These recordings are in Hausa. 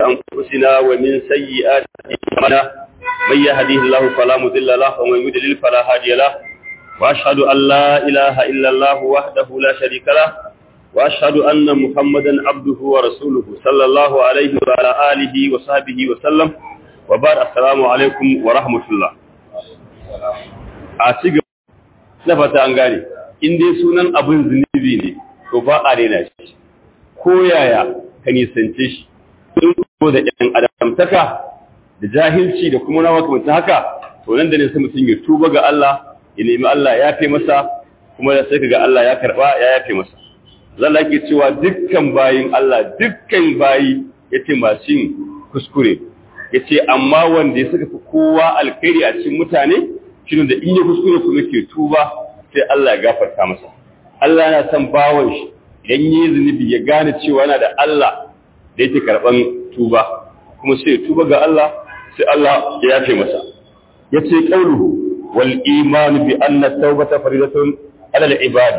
أنفسنا ومن سيئات أعمالنا من يهديه الله فلا مضل له ومن يضلل فلا هادي له وأشهد أن لا إله إلا الله وحده لا شريك له وأشهد أن محمدا عبده ورسوله صلى الله عليه وعلى آله وصحبه وسلم وبعد السلام عليكم ورحمة الله أتيجي نفتا أنغاني in dai sunan abin zunubi ne to ba a daina shi ko yaya ka nisance shi sun ko da ɗan adamtaka da jahilci da kuma nawa kamar haka to nan da ne sai mutum ya tuba ga Allah ya nemi Allah ya fi masa kuma ya sai ga Allah ya karba ya yafe masa zalla ke cewa dukkan bayin Allah dukkan bayi yace masu yin kuskure yace amma wanda ya saka fi kowa alkhairi a cikin mutane shine da in ya kuskure kuma ke tuba sai Allah ya gafarta masa Allah yana son bawon shi idan yi zunubi ya gane cewa yana da Allah da yake karban tuba kuma sai tuba ga Allah sai Allah ya yafe masa yace qauluhu wal iman bi anna tawbata faridatun ala al ibad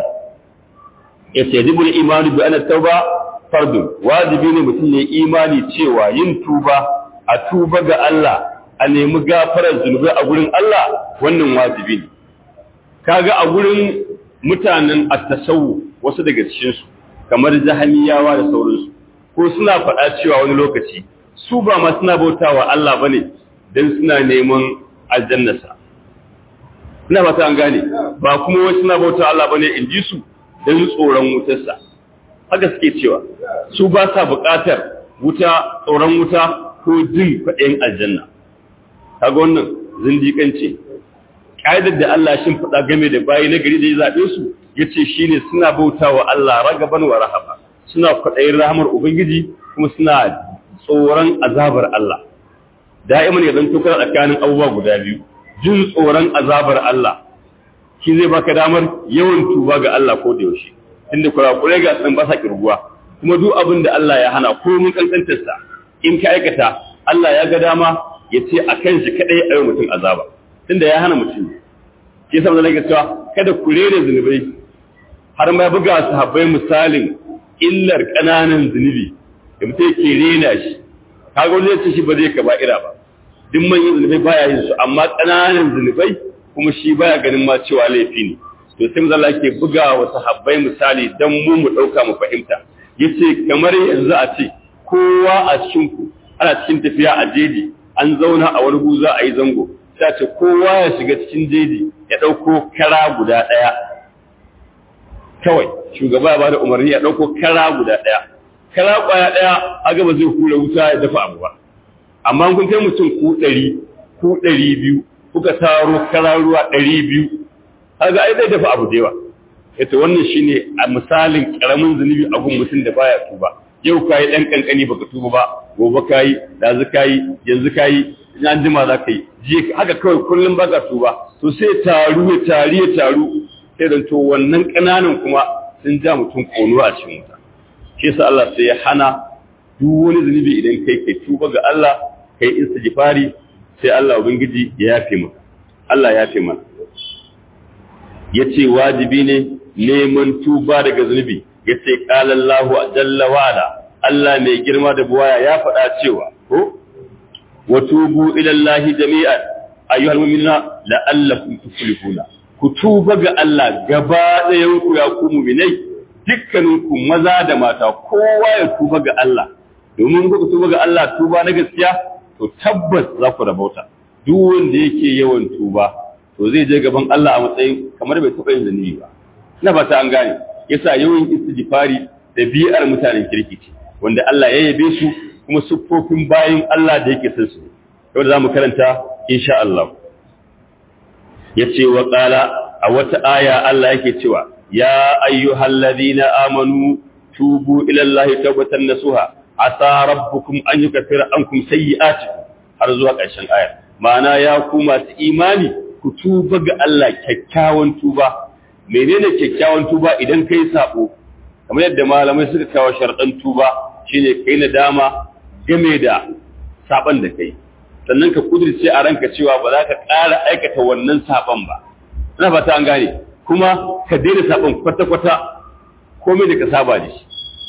yace yajibu al iman bi anna tawba fardun wajibi ne mutum ya imani cewa yin tuba a tuba ga Allah a nemi gafarar zunubai a gurin Allah wannan wajibi ne kaga a gurin mutanen at-tasawuf wasu daga cikin su kamar jahamiyawa da sauransu ko suna faɗa cewa wani lokaci su ba ma suna bautawa Allah bane dan suna neman aljannasa ina ba ta an gane ba kuma wai suna bautawa Allah bane in ji su dan tsoron wutarsa haka suke cewa su ba sa buƙatar wuta tsoron wuta ko jin faɗin aljanna kaga wannan zindiƙanci ƙa'idar da Allah shin faɗa game da bayi na gari da ya zaɓe su ya ce shi ne suna bauta wa Allah ragaban wa rahaba suna kwaɗayin rahamar Ubangiji kuma suna tsoron azabar Allah da'iman ya zanto kana tsakanin abubuwa guda biyu jin tsoron azabar Allah shi zai baka damar yawan tuba ga Allah ko da yaushe tunda kurakurai ga san ba sa kirguwa kuma duk abin da Allah ya hana ko mun kankantarsa in ka aikata Allah ya ga dama ya ce a kan shi kaɗai a yi mutum azaba tunda ya hana mutum ke saboda nake cewa kada ku rere zunubai har ma buga sahabbai misalin illar ƙananan zunubi da mutum yake rena shi kaga wani yace shi ba zai kaba'ira ba duk manyan zunubai baya yin su amma ƙananan zunubai kuma shi baya ganin ma cewa laifi ne to sai manzo yake buga wa sahabbai misali dan mu mu dauka mu fahimta yace kamar yanzu a ce kowa a cikin ku ana cikin tafiya a jeji an zauna a wani guza a yi zango sai ce kowa ya shiga cikin jeji ya ɗauko kara guda ɗaya kawai shugaba ya bada umarni ya ɗauko kara guda ɗaya kara ƙwaya ɗaya a gaba zai hura wuta ya dafa abu ba amma kun kai mutum ku ɗari ku ɗari biyu kuka taro kara ruwa ɗari biyu kaga ai zai dafa abu da yawa ita wannan shine a misalin ƙaramin zunubi a gun mutum da baya tuba yau kayi ɗan ƙanƙani baka tuba ba gobe kayi ɗazu kayi yanzu kayi in an jima za ka yi je haka kawai kullum ba ka tuba to sai taru ya tari ya taru sai da to wannan ƙananan kuma sun ja mutum ƙonuwa a cikin wuta shi yasa Allah sai ya hana duk wani zunubi idan kai kai tuba ga Allah kai istighfari sai Allah ubangiji ya yafe maka Allah ya yafe mana yace wajibi ne neman tuba daga zunubi yace qala Allahu jalla wa ala Allah mai girma da buwaya ya faɗa cewa ko وتوبوا إلى الله جميعا أيها المؤمنون لعلكم تفلحون كتوبة ga Allah gaba ɗayanku ya ku mu'minai dukkaninku maza da mata kowa ya tuba ga Allah domin ku tuba ga Allah tuba na gaskiya to tabbas za ku rabauta duk wanda yake yawan tuba to zai je gaban Allah a matsayin kamar bai taɓa yin zanibi ba ina fata an gane yasa yawan istighfari da bi'ar mutanen kirki ce wanda Allah ya yabe su kuma siffofin bayin Allah da yake san su yau da zamu karanta insha Allah yace wa qala a wata aya Allah yake cewa ya ayyuhalladhina amanu tubu ila Allahi tawbatan nasuha asa rabbukum an yukaffira ankum sayyi'atikum har zuwa ƙarshen aya ma'ana ya ku masu imani ku tuba ga Allah kyakkyawan tuba menene kyakkyawan tuba idan kai sabo kamar yadda malamai suka kawo sharɗan tuba shine kai nadama game da saban da kai sannan ka kudirce a ranka cewa ba za ka ƙara aikata wannan saban ba ina fata an gane kuma ka daina saban kwata-kwata komai da ka saba da shi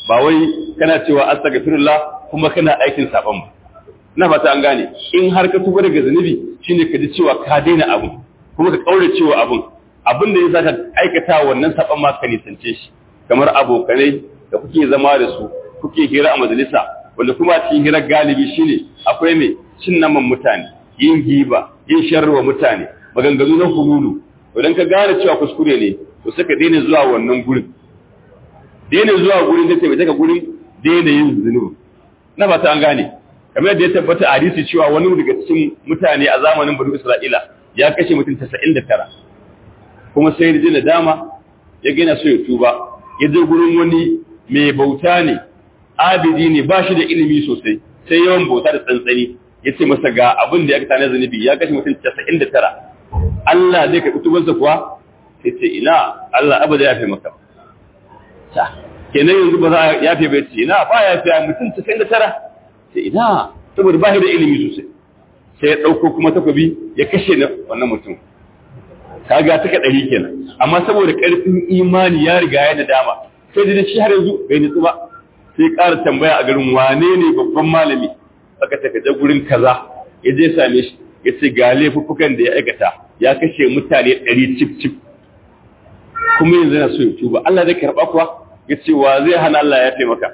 ba wai kana cewa astaghfirullah kuma kana aikin saban ba na fata an gane in har ka tuba daga zunubi shine ka ji cewa ka daina abu kuma ka kaure cewa abun abin da ya sa ka aikata wannan saban ma ka nisance shi kamar abokanai da kuke zama da su kuke hira a majalisa wanda kuma a cikin hirar galibi shine akwai mai cin naman mutane yin giba yin sharriwa mutane maganganu na hululu idan ka gane cewa kuskure ne to sai ka daina zuwa wannan gurin daina zuwa gurin da sai ka gurin daina yin zunubi na fata an gane kamar yadda ya tabbata a hadisi cewa wani daga cikin mutane a zamanin Bani Isra'ila ya kashe mutum 99 kuma sai ya ji dama ya gina so ya tuba ya je gurin wani mai bauta ne abidi ne ba shi da ilimi sosai sai yawan bauta da tsantsani ya ce masa ga abin da ya kata na zunubi ya kashe mutum 99 Allah zai karɓi tubansa kuwa sai ce ina Allah abada ya fi maka ta kenan yanzu ba za a yafe bai ce ina ba ya fi mutum 99 sai ina saboda ba shi da ilimi sosai sai ya ɗauko kuma takobi ya kashe na wannan mutum kaga ta ka ɗari kenan amma saboda ƙarfin imani ya riga ya da dama sai da shi har yanzu bai nutsu ba sai ƙara tambaya a garin wane ne babban malami aka taka gurin kaza ya je same shi ya ce ga laifuffukan da ya aikata ya kashe mutane ɗari cif cif kuma yanzu yana so ya tuba Allah zai karɓa kuwa ya ce wa zai hana Allah ya taimaka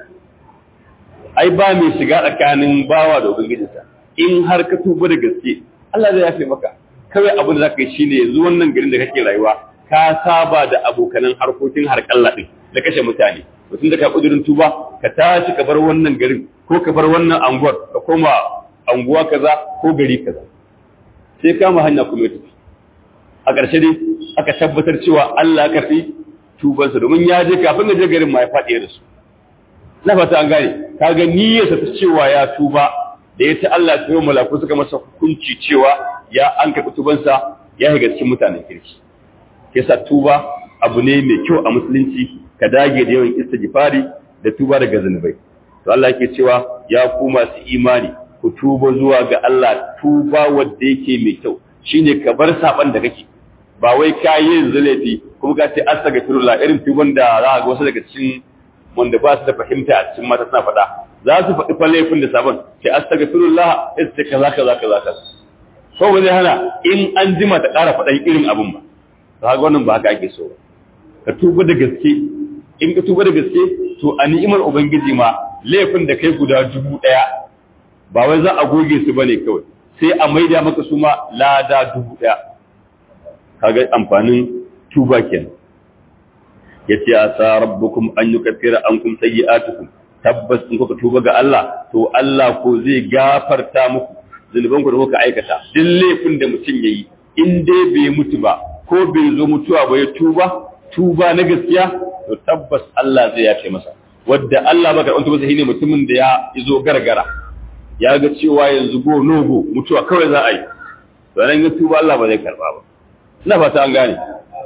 ai ba mai shiga tsakanin bawa da ubangijinsa in har ka tuba da gaske Allah zai yafe maka kawai abin da zaka yi shine yanzu wannan garin da kake rayuwa ka saba da abokanan harkokin harkalla din da kashe mutane mutum da ka kudurin tuba ka tashi ka bar wannan garin ko ka bar wannan anguwar ka koma anguwa kaza ko gari kaza sai kama hanya kuma tafi a ƙarshe dai aka tabbatar cewa Allah ya karfi tubansa domin ya je kafin ya je garin ma ya faɗi da su na fata an gane kaga niyyarsa ta cewa ya tuba da ya ta Allah ta yi malaku suka masa hukunci cewa ya an karɓi tubansa ya shiga cikin mutanen kirki yasa tuba abu ne mai kyau a musulunci ka dage da yawan istighfari da tuba daga zunubai to Allah yake cewa ya ku masu imani ku tuba zuwa ga Allah tuba wanda yake mai kyau shine ka bar saban da kake ba wai ka yi zulafi kuma ka ce astaghfirullah irin tuban da za ga wasu daga cikin wanda ba su da fahimta a cikin mata suna faɗa za su faɗi fa laifin da sabon sai astaghfirullah sai ce kaza kaza kaza kaza ko ba zai hana in an jima ta ƙara faɗan irin abin ba to haka wannan ba haka ake so ba ka tuba da gaske in ka tuba da gaske to a ni'imar ubangiji ma laifin da kai guda dubu ɗaya ba wai za a goge su bane kawai sai a maida maka su ma lada dubu ɗaya kaga amfanin tuba kenan yace asa rabbukum an yukaffira ankum sayyi'atukum tabbas in kuka tuba ga Allah to Allah ko zai gafarta muku zunuban ku da kuka aikata duk laifin da mutum yayi in dai bai mutu ba ko bai zo mutuwa ba ya tuba tuba na gaskiya to tabbas Allah zai yafe masa wadda Allah baka wanda masa shine mutumin da ya izo gargara ya ga cewa yanzu go nogo mutuwa kawai za a yi to nan ya tuba Allah ba zai karba ba ina fata an gane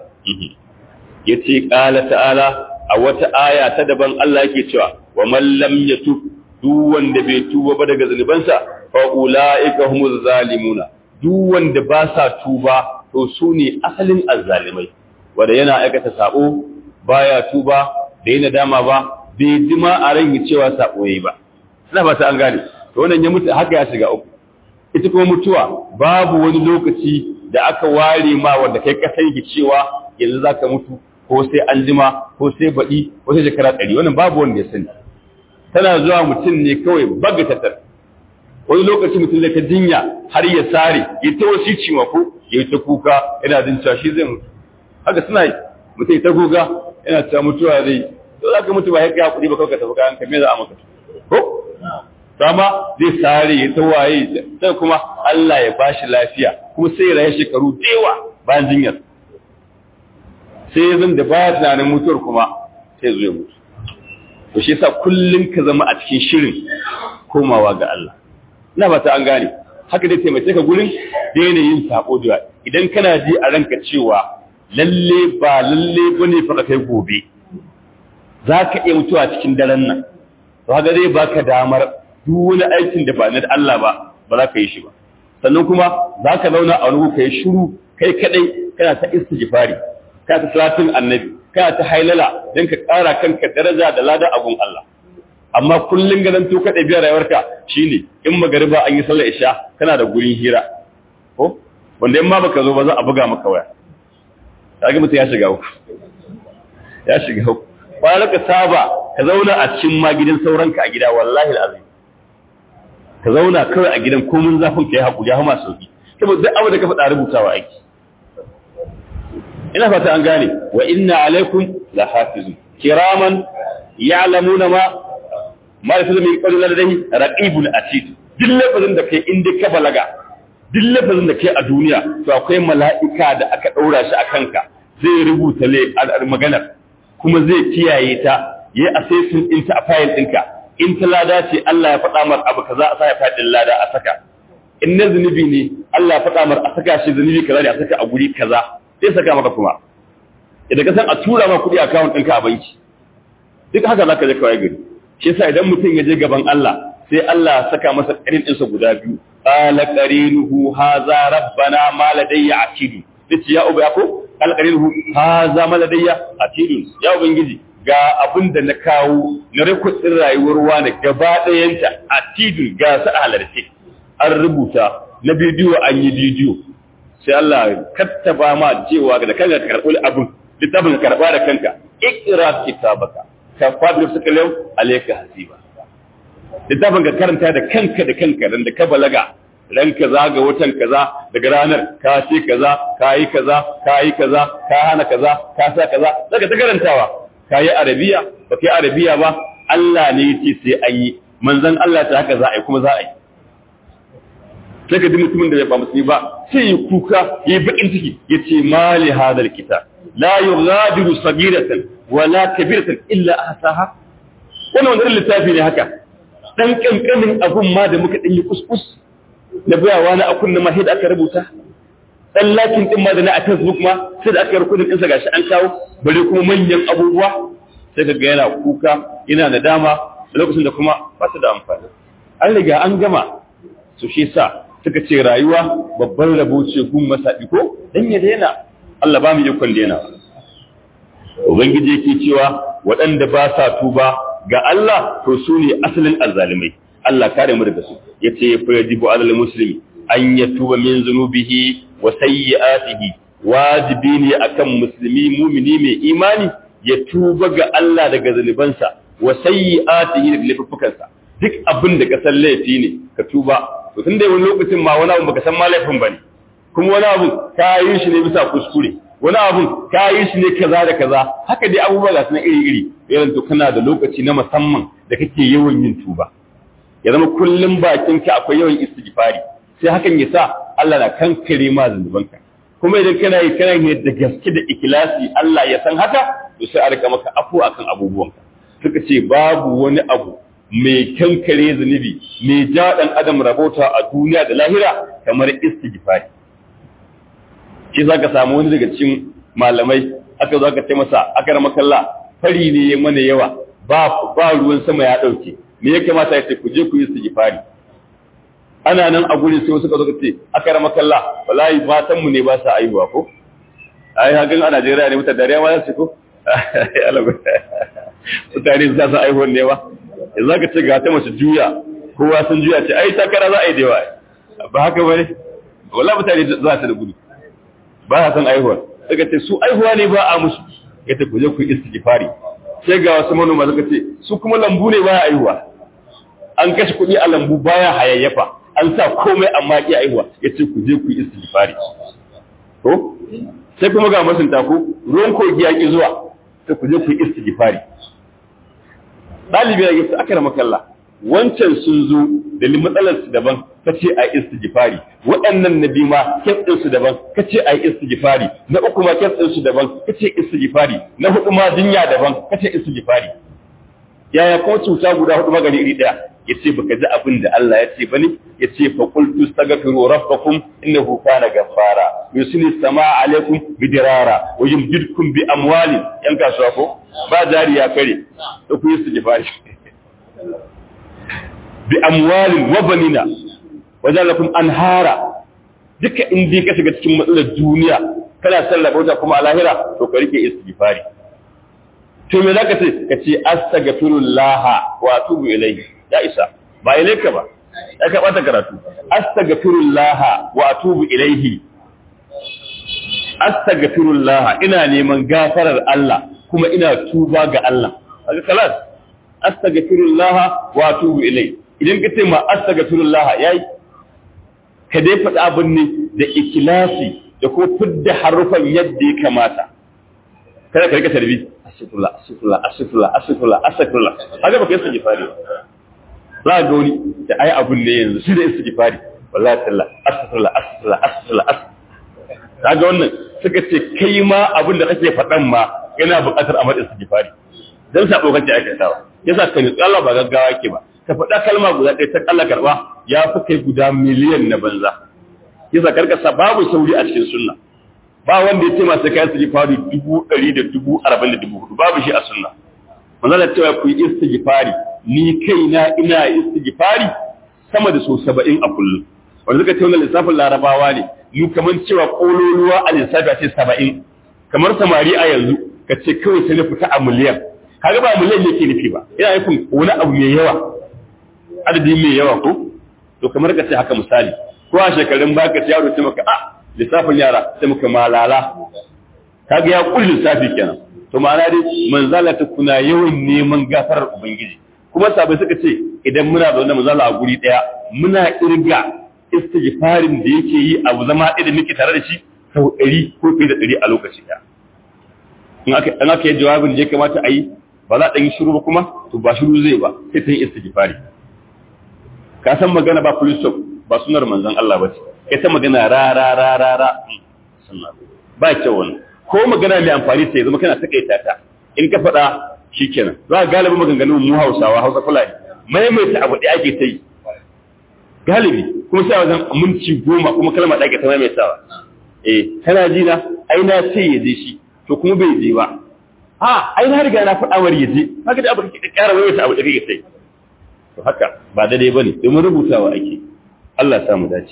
yace qala ta'ala a wata aya ta daban Allah yake cewa wa man lam yatub duk wanda bai tuba ba daga zunubansa fa ulaika humuz zalimuna duk wanda ba sa tuba to su ne asalin azzalimai wanda yana aikata sabo baya tuba da yana dama ba bai jima a ran cewa sabo yayi ba ina ba ta an gane to wannan ya mutu haka ya shiga uku ita kuma mutuwa babu wani lokaci da aka ware ma wanda kai ka sani cewa yanzu zaka mutu ko sai an jima ko sai baɗi ko sai shekara ɗari wannan babu wanda ya sani tana zuwa mutum ne kawai baga tattar wani lokaci mutum zai ta jinya har ya sare ya ta wasu ciwa ko ya ta kuka yana jin cewa shi zai mutu haka suna yi mutum ya ta kuka yana cewa mutuwa zai to za ka mutu ba ya kai kuɗi ba kawai ka tafi kayan ka me za a maka ko sama zai sare ya ta waye sai kuma Allah ya bashi lafiya kuma sai ya rayu shekaru da yawa bayan jinyar sai zan da baya tunanin mutuwar kuma sai zo ya mutu to shi yasa kullun ka zama a cikin shirin komawa ga Allah ina ba ta an gane haka dai taimake ka gurin daina yin sako da idan kana ji a ranka cewa lalle ba lalle bane fa kai gobe zaka iya mutuwa cikin daren nan to haka zai baka damar duk wani aikin da ba na Allah ba ba za ka yi shi ba sannan kuma za ka zauna a wani ka yi shiru kai kadai kana ta istighfari kana ta salatin annabi kana ta hailala don ka ƙara kanka daraja da lada abun Allah amma kullun ganin to ka ɗabi'a rayuwarka shine in magariba an yi sallar isha kana da gurin hira ko wanda in ma baka zo ba za a buga maka waya kaga mutum ya shiga uku ya shiga uku ba ka saba ka zauna a cikin ma gidan sauranka a gida wallahi alazim ka zauna kawai a gidan komun zafin ka yi haƙuri ya masu sauki saboda duk abu da ka faɗa rubutawa aiki ina fata an gane wa inna alaikum la hafizun kiraman ya'lamuna ma ma yafizu min qawli ladayhi raqibun atid duk lafazin da kai inda ka balaga duk lafazin da kai a duniya to akwai mala'ika da aka daura shi a kanka zai rubuta le maganar kuma zai kiyaye ta yayi assessment ɗinta a file ɗinka in ta lada ce Allah ya faɗa mar abu kaza a sa ya faɗin lada a saka in na zunubi ne Allah ya faɗa mar a saka shi zunubi kaza ne a saka a guri kaza sai saka maka kuma idan ka san a tura ma kuɗi account ɗinka a banki duk haka zaka je kawai gari shi yasa idan mutum ya je gaban Allah sai Allah ya saka masa ƙarin ɗinsa guda biyu qala qarinuhu hadha rabbana ma ladayya atidu dace ya uba ko qala qarinuhu hadha ma ladayya atidu ya ubangiji ga abin da na kawo na rikutsin rayuwar wani gaba ɗayanta atidu ga su a halarce an rubuta na bidiyo an yi bidiyo sai Allah kattaba ma cewa da kanka karɓi abin littafin karɓa da kanka ikra kitabaka ka fadi suka lau alayka hasiba littafin ka karanta da kanka da kanka dan da ka balaga ran kaza ga watan kaza daga ranar ka ce kaza ka yi kaza ka yi kaza ka hana kaza ka sa kaza daga ta karantawa ka yi arabiya ba ka yi arabiya ba Allah ne ya ce sai an yi manzon Allah ta haka za a yi kuma za a yi sai ka ji mutumin da bai ba musulmi ba sai yi kuka ya yi bakin ciki ya ce mali hadal kita la yughadiru sagiratan wala kabiratan illa ahsaha wannan wani littafi ne haka dan kankanin abun ma da muka dan yi kuskus na bayawa na akun na mahid aka rubuta dan lakin din ma da na a Facebook ma sai da aka yi rukudin ɗinsa gashi an kawo bare kuma manyan abubuwa sai ka ga yana kuka yana nadama lokacin da kuma ba su da amfani an riga an gama su shi sa suka ce rayuwa babban rabo ce gun masaɗi ko dan ya daina Allah ba mu yi kwan daina ubangiji yake cewa waɗanda ba sa tuba ga Allah to su ne asalin azzalimai Allah kare mu daga su yace fa yajibu alal muslimi an yatuba min zunubihi wa sayyi'atihi wajibi ne akan musulmi mumini mai imani ya tuba ga Allah daga zunubansa wa sayyi'atihi da laifukansa duk abin da ka san laifi ne ka tuba to tunda wani lokacin ma wani abu baka san ma laifin bane kuma wani abu ka yi shi ne bisa kuskure wani abu ka yi shi ne kaza da kaza haka dai abubuwa ga sunan iri iri irin to kana da lokaci na musamman da kake yawan yin tuba ya zama kullum bakinka akwai yawan istighfari sai hakan ya sa Allah na kankare ma zunubanka kuma idan kana yi kana yi da gaske da ikilasi Allah ya san haka to sai a rika maka afu akan abubuwanka suka ce babu wani abu mai kankare zunubi mai ja dan adam rabota a duniya da lahira kamar istighfari shi zaka samu wani daga cikin malamai aka zo aka ce masa aka rama kalla fari ne ya mana yawa ba ba ruwan sama ya dauke me ya kamata ya ce ku je ku yi istighfari ana nan a gurin sai suka zo ce aka rama kalla wallahi matan mu ne ba sa aihuwa ko ai hakan a Najeriya ne mutan dariya ma su ko mutane za su aihuwa ne ba yanzu aka ce ga ta mace juya kowa sun juya ce ai takara za a yi da yawa ba haka bane wallahi mutane za su da gudu ba sa san aihuwa suka ce su aihuwa ne ba a musu yace ku je ku istighfari sai ga wasu manoma suka ce su kuma lambu ne baya aihuwa an kashe kuɗi a lambu baya hayayyafa an sa komai amma ki aihuwa yace ku je ku istighfari to sai kuma ga masunta ku ruwan kogi ya ki zuwa sai ku je ku istighfari dalibi ya gisa aka rama kalla wancan sun zo da matsalar su daban kace a istighfari waɗannan nabi ma kes su daban kace a istighfari na uku ma kes su daban kace istighfari na hudu ma jinya daban kace istighfari yaya ko cuta guda hudu magani iri daya yace baka ji abin da Allah ya ce bane yace fa qultu astaghfiru rabbakum innahu kana ghaffara yusni samaa alaikum bidirara wa yumdidkum bi amwalin yan kasuwa ko ba jari ya kare to ku yi istighfari bi amwalin wa banina wajalakum anhara duka in dai ka shiga cikin matsalar duniya kana sarrafa wata kuma a lahira to ka rike istighfari to me zaka ce ka ce astaghfirullah wa atubu ilayhi ya isa ba ilayka ba ya ka bata karatu astaghfirullah wa atubu ilayhi astaghfirullah ina neman gafarar Allah kuma ina tuba ga Allah kaga kalas astaghfirullah wa atubu ilayhi idan ka ce ma astaghfirullah yayi ka dai faɗa abin ne da ikilasi da ko fidda harufan yadda ya kamata kada ka rika tarbi astaghfirullah astaghfirullah astaghfirullah astaghfirullah astaghfirullah haka baka yi istighfari za ga wani da ai abun ne yanzu shi da istighfari wallahi talla astaghfirullah astaghfirullah astaghfirullah kaga wannan suka ce kai ma abin da kake faɗan ma yana buƙatar a madin istighfari dan sabo kake aikatawa yasa ka nutsu Allah ba gaggawa ke ba ka faɗa kalma guda ɗaya ta kalla karɓa ya fi kai guda miliyan na banza yasa karkasa babu sauri a cikin sunna ba wanda ya ce masu kayan istighfari dubu ɗari da dubu arba'in da dubu hudu babu shi a sunna manzo da cewa ku yi istighfari ni kaina ina istighfari sama da so saba'in a kullum wanda suka ce wannan lissafin larabawa ne mu kamar cewa kololuwa a lissafi a ce saba'in kamar samari a yanzu ka ce kawai sai na fita a miliyan kaga ba miliyan yake nufi ba ina nufin wani abu mai yawa adadi mai yawa ko to kamar ka ce haka misali ko a shekarun baka ce yaro ce maka a lissafin yara sai muka malala kaga ya kulli lissafi kenan to ma'ana dai manzala ta kuna yawan neman gafarar ubangiji kuma sabai suka ce idan muna zaune manzala a guri daya muna irga istighfarin da yake yi abu zama ɗaya da muke tare da shi sau ɗari ko fiye da ɗari a lokaci ɗaya in aka yi jawabin da ya kamata a yi ba za a ɗan yi shiru ba kuma to ba shiru zai ba sai ta yi istighfari ka san magana ba full stop ba sunar manzon Allah ba ce kai ta magana ra ra ra ra ra ba kyau wannan ko magana mai amfani ta zama kana takaita ta in ka faɗa shikenan za ka galibi maganganun mu Hausawa Hausa Fulani maimaita abu da ake ta yi galibi kuma sai wajen minti goma kuma kalma da ake ta maimaitawa eh kana ji na ai na ce ya je shi to kuma bai je ba a ai na riga na faɗa war ya je haka da abu da ke ƙara maimaita abu da kake sai to haka ba daidai bane domin rubutawa ake Allah samu dace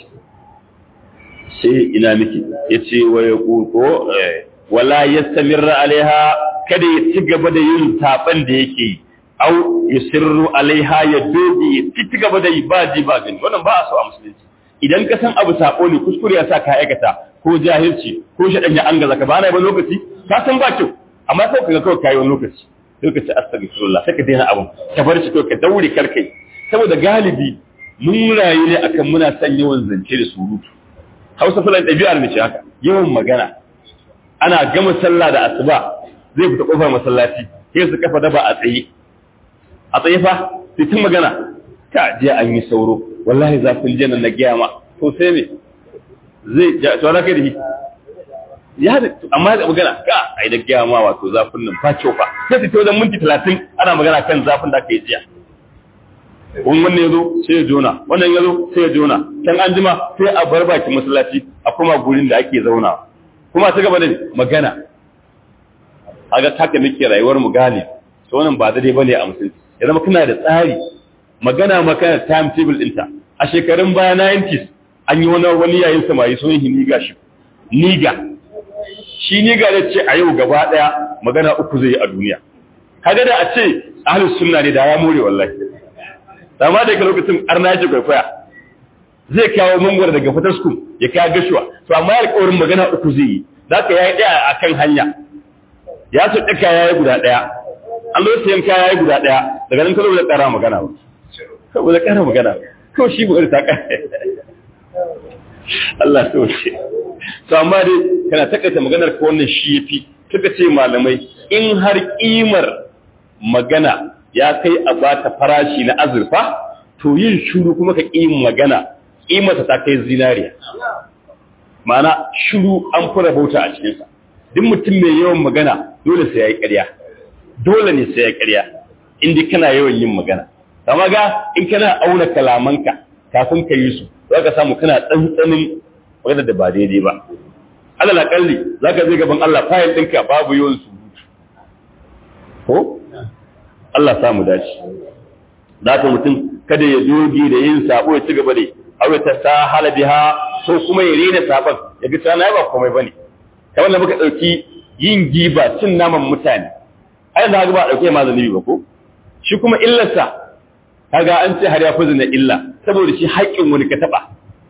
sai ina miki yace wa yaqulu wala yastamirra alaiha kada ya ci gaba da yin taban da yake yi au yusirru alaiha ya doge ya ci gaba da yi ba ji ba gani wannan ba a so a musulunci idan ka san abu sako ne kuskure ya sa ka aikata ko jahilci ko shaɗan ya an gaza ka ba na ba lokaci ka san ba kyau amma sai ka ga kawai kayi wani lokaci lokaci astaghfirullah sai ka daina abun ka bar shi kawai ka daure karkai saboda galibi mun rayu ne akan muna son yawan zance da surutu hausa fulan ɗabi'ar mace haka yawan magana ana gama sallah da asuba zai fita kofar masallaci sai su kafa daba a tsaye a tsaye fa sai tun magana ka je an yi sauro wallahi zafin jannan na giya ma to sai me zai ja to na kai da shi ya da amma da magana ka ai da giya ma wato zafin nan fa kyau fa sai ta wajen minti 30 ana magana kan zafin da kai jiya wani wannan ya zo sai ya jona wannan ya zo sai ya jona can an jima sai a bar bakin masallaci a kuma gurin da ake zauna kuma ta gaba da magana a ga haka muke rayuwar mu gane to wannan ba daidai bane a musulunci ya zama kana da tsari magana maka time table ɗinta a shekarun baya 90s an yi wani wani yayin samari sun yi niga shi niga shi niga da ce a yau gaba daya magana uku zai yi a duniya kaga da a ce ahlus sunna ne da ya more wallahi amma daga lokacin arna yake kwaikwaya zai kawo mangwara daga fataskum ya kawo gashuwa to amma ya alƙawarin magana uku zai yi za ka yayi ɗaya a kan hanya ya su ɗaka ya yi guda ɗaya an zo sayan kaya ya yi guda ɗaya daga nan kawai da ƙara magana ba kawai da ƙara magana kawai shi buƙar ta ƙara Allah ta wuce to amma dai kana takaita maganar ka wannan shi yafi suka ce malamai in har ƙimar magana ya kai a bata farashi na azurfa to yin shuru kuma ka ƙi magana ƙimarsa ta kai zinariya mana shuru an fura bauta a cikinsa duk mutum mai yawan magana dole sai ya yi ƙarya dole ne sai ya ƙarya inda kana yawan yin magana amma ga in kana auna kalamanka kafin ka yi su za ka samu kana tsantsanin magana da ba daidai ba alal akalli za ka zai gaban Allah fayil ɗinka babu yawan surutu ko Allah samu dace da ka mutum kada ya doge da yin sabo ya ci gaba da aure ta sahala biha ko kuma ya rena saban ya ga tsana ba komai bane kamar da muka dauki yin giba cin naman mutane ai da ba dauke ma zunubi ba ko shi kuma illarsa kaga an ce har ya fi zina illa saboda shi haƙƙin wani ka taba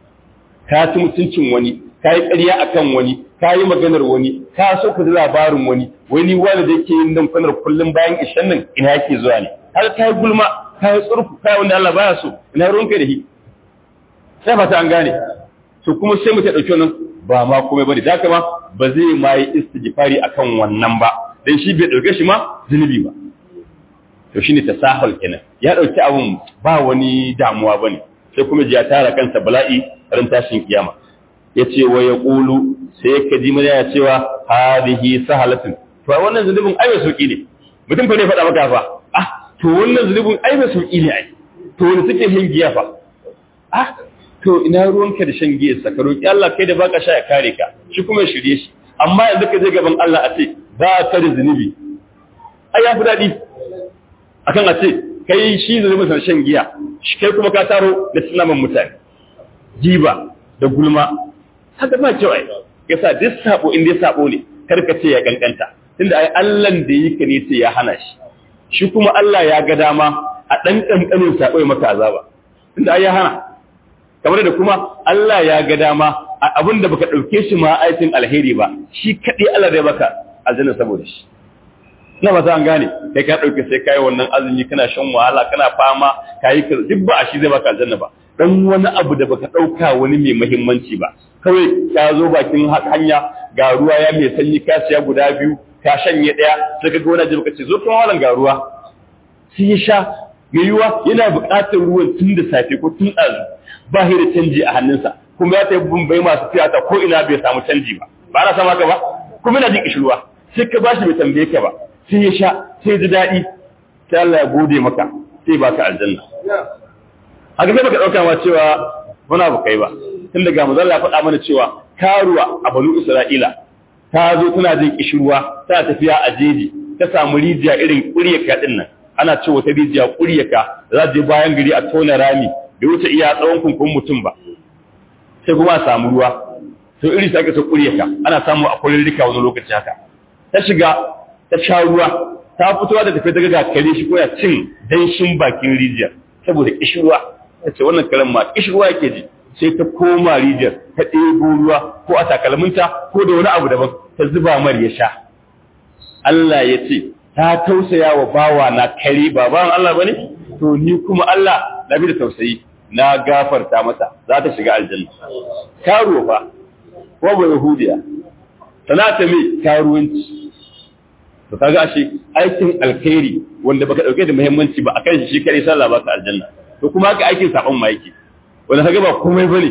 ka ci mutuncin wani ka yi ƙarya akan wani ka yi maganar wani ka so ka ji labarin wani wani wani da yake yin nan kwanar kullum bayan ishan nan ina yake zuwa ne har ka yi gulma ka yi tsurfu ka yi wanda Allah baya so ina ruwanka da shi sai fata an gane to kuma sai mu ta ɗauki wannan ba ma komai bane da haka ma ba zai ma yi istighfari akan wannan ba dan shi bai ɗauke shi ma zunubi ba to shine tasahul kenan ya ɗauki abun ba wani damuwa bane sai kuma ji ya tara kansa bala'i ran tashin kiyama yace wa yaqulu sai ka ji mana ya cewa hadihi sahalatun to wannan zunubin ai mai sauki ne mutum fa ne faɗa maka fa ah to wannan zunubin ai mai sauki ne ai to wani suke shan giya fa ah to ina ruwanka da shan giya sa ka roki Allah kai da baka sha ya kare ka shi kuma ya shirye shi amma yanzu ka je gaban Allah a ce ba ka da zunubi ai ya fi daɗi akan a ce kai shi zunubin sa shan giya shi kai kuma ka taro da sunaman mutane jiba da gulma haka ba kyau ai yasa duk sabo in dai sabo ne karka ce ya kankanta tunda ai Allah da yake ne sai ya hana shi shi kuma Allah ya ga dama a dan kankanin sabo ya maka azaba tunda ai ya hana kamar da kuma Allah ya ga dama a abin da baka dauke shi ma aikin alheri ba shi kadai Allah zai baka aljanna saboda shi na ba an gane kai ka dauke sai kai wannan azumi kana shan wahala kana fama kai duk ba a shi zai baka aljanna ba dan wani abu da baka dauka wani mai muhimmanci ba kawai ka zo bakin hanya ga ruwa ya mai sanyi ka siya guda biyu ka shanye daya sai ka ga wani abu ce zo kuma wannan ga ruwa sai ya sha mai yiwa yana buƙatar ruwan tun da safe ko tun ɗazu ba shi da canji a hannunsa kuma ya tafi bumbai masu tiyata ko ina bai samu canji ba ba na sama ka ba kuma yana jin kishirwa sai ka bashi bai tambaye ka ba sai ya sha sai ji daɗi sai Allah ya gode maka sai baka aljanna a ga sai baka ɗauka ma cewa wani abu kai ba tun daga mazalla ya faɗa mana cewa karuwa a banu isra'ila ta zo tana jin kishirwa tana tafiya a jeji ta samu rijiya irin ƙuryaka ɗin nan ana ce wata rijiya ƙuryaka za je bayan gari a tona rami bai wuce iya tsawon kunkun mutum ba sai kuma a samu ruwa to iri sai aka sa ƙuryaka ana samu a kullun rika wani lokaci haka ta shiga ta sha ruwa ta fitowa da tafiya daga kare shi ko ya cin danshin bakin rijiyar saboda kishirwa ta ce wannan karen ma kishirwa yake ji sai ta koma rijiyar ta ɗebo ruwa ko a takalminta ko da wani abu daban ta zuba mar ya sha Allah ya ce ta tausaya wa bawa na kare ba bawan Allah bane to ni kuma Allah na bi da tausayi na gafarta mata za ta shiga aljanna karo fa ko ba yahudiya sanata mai karuwanci to kaga ashe aikin alkhairi wanda baka dauke da muhimmanci ba akan shi kare sallah baka aljanna to kuma haka aikin sabon ma yake wanda kaga ba komai bane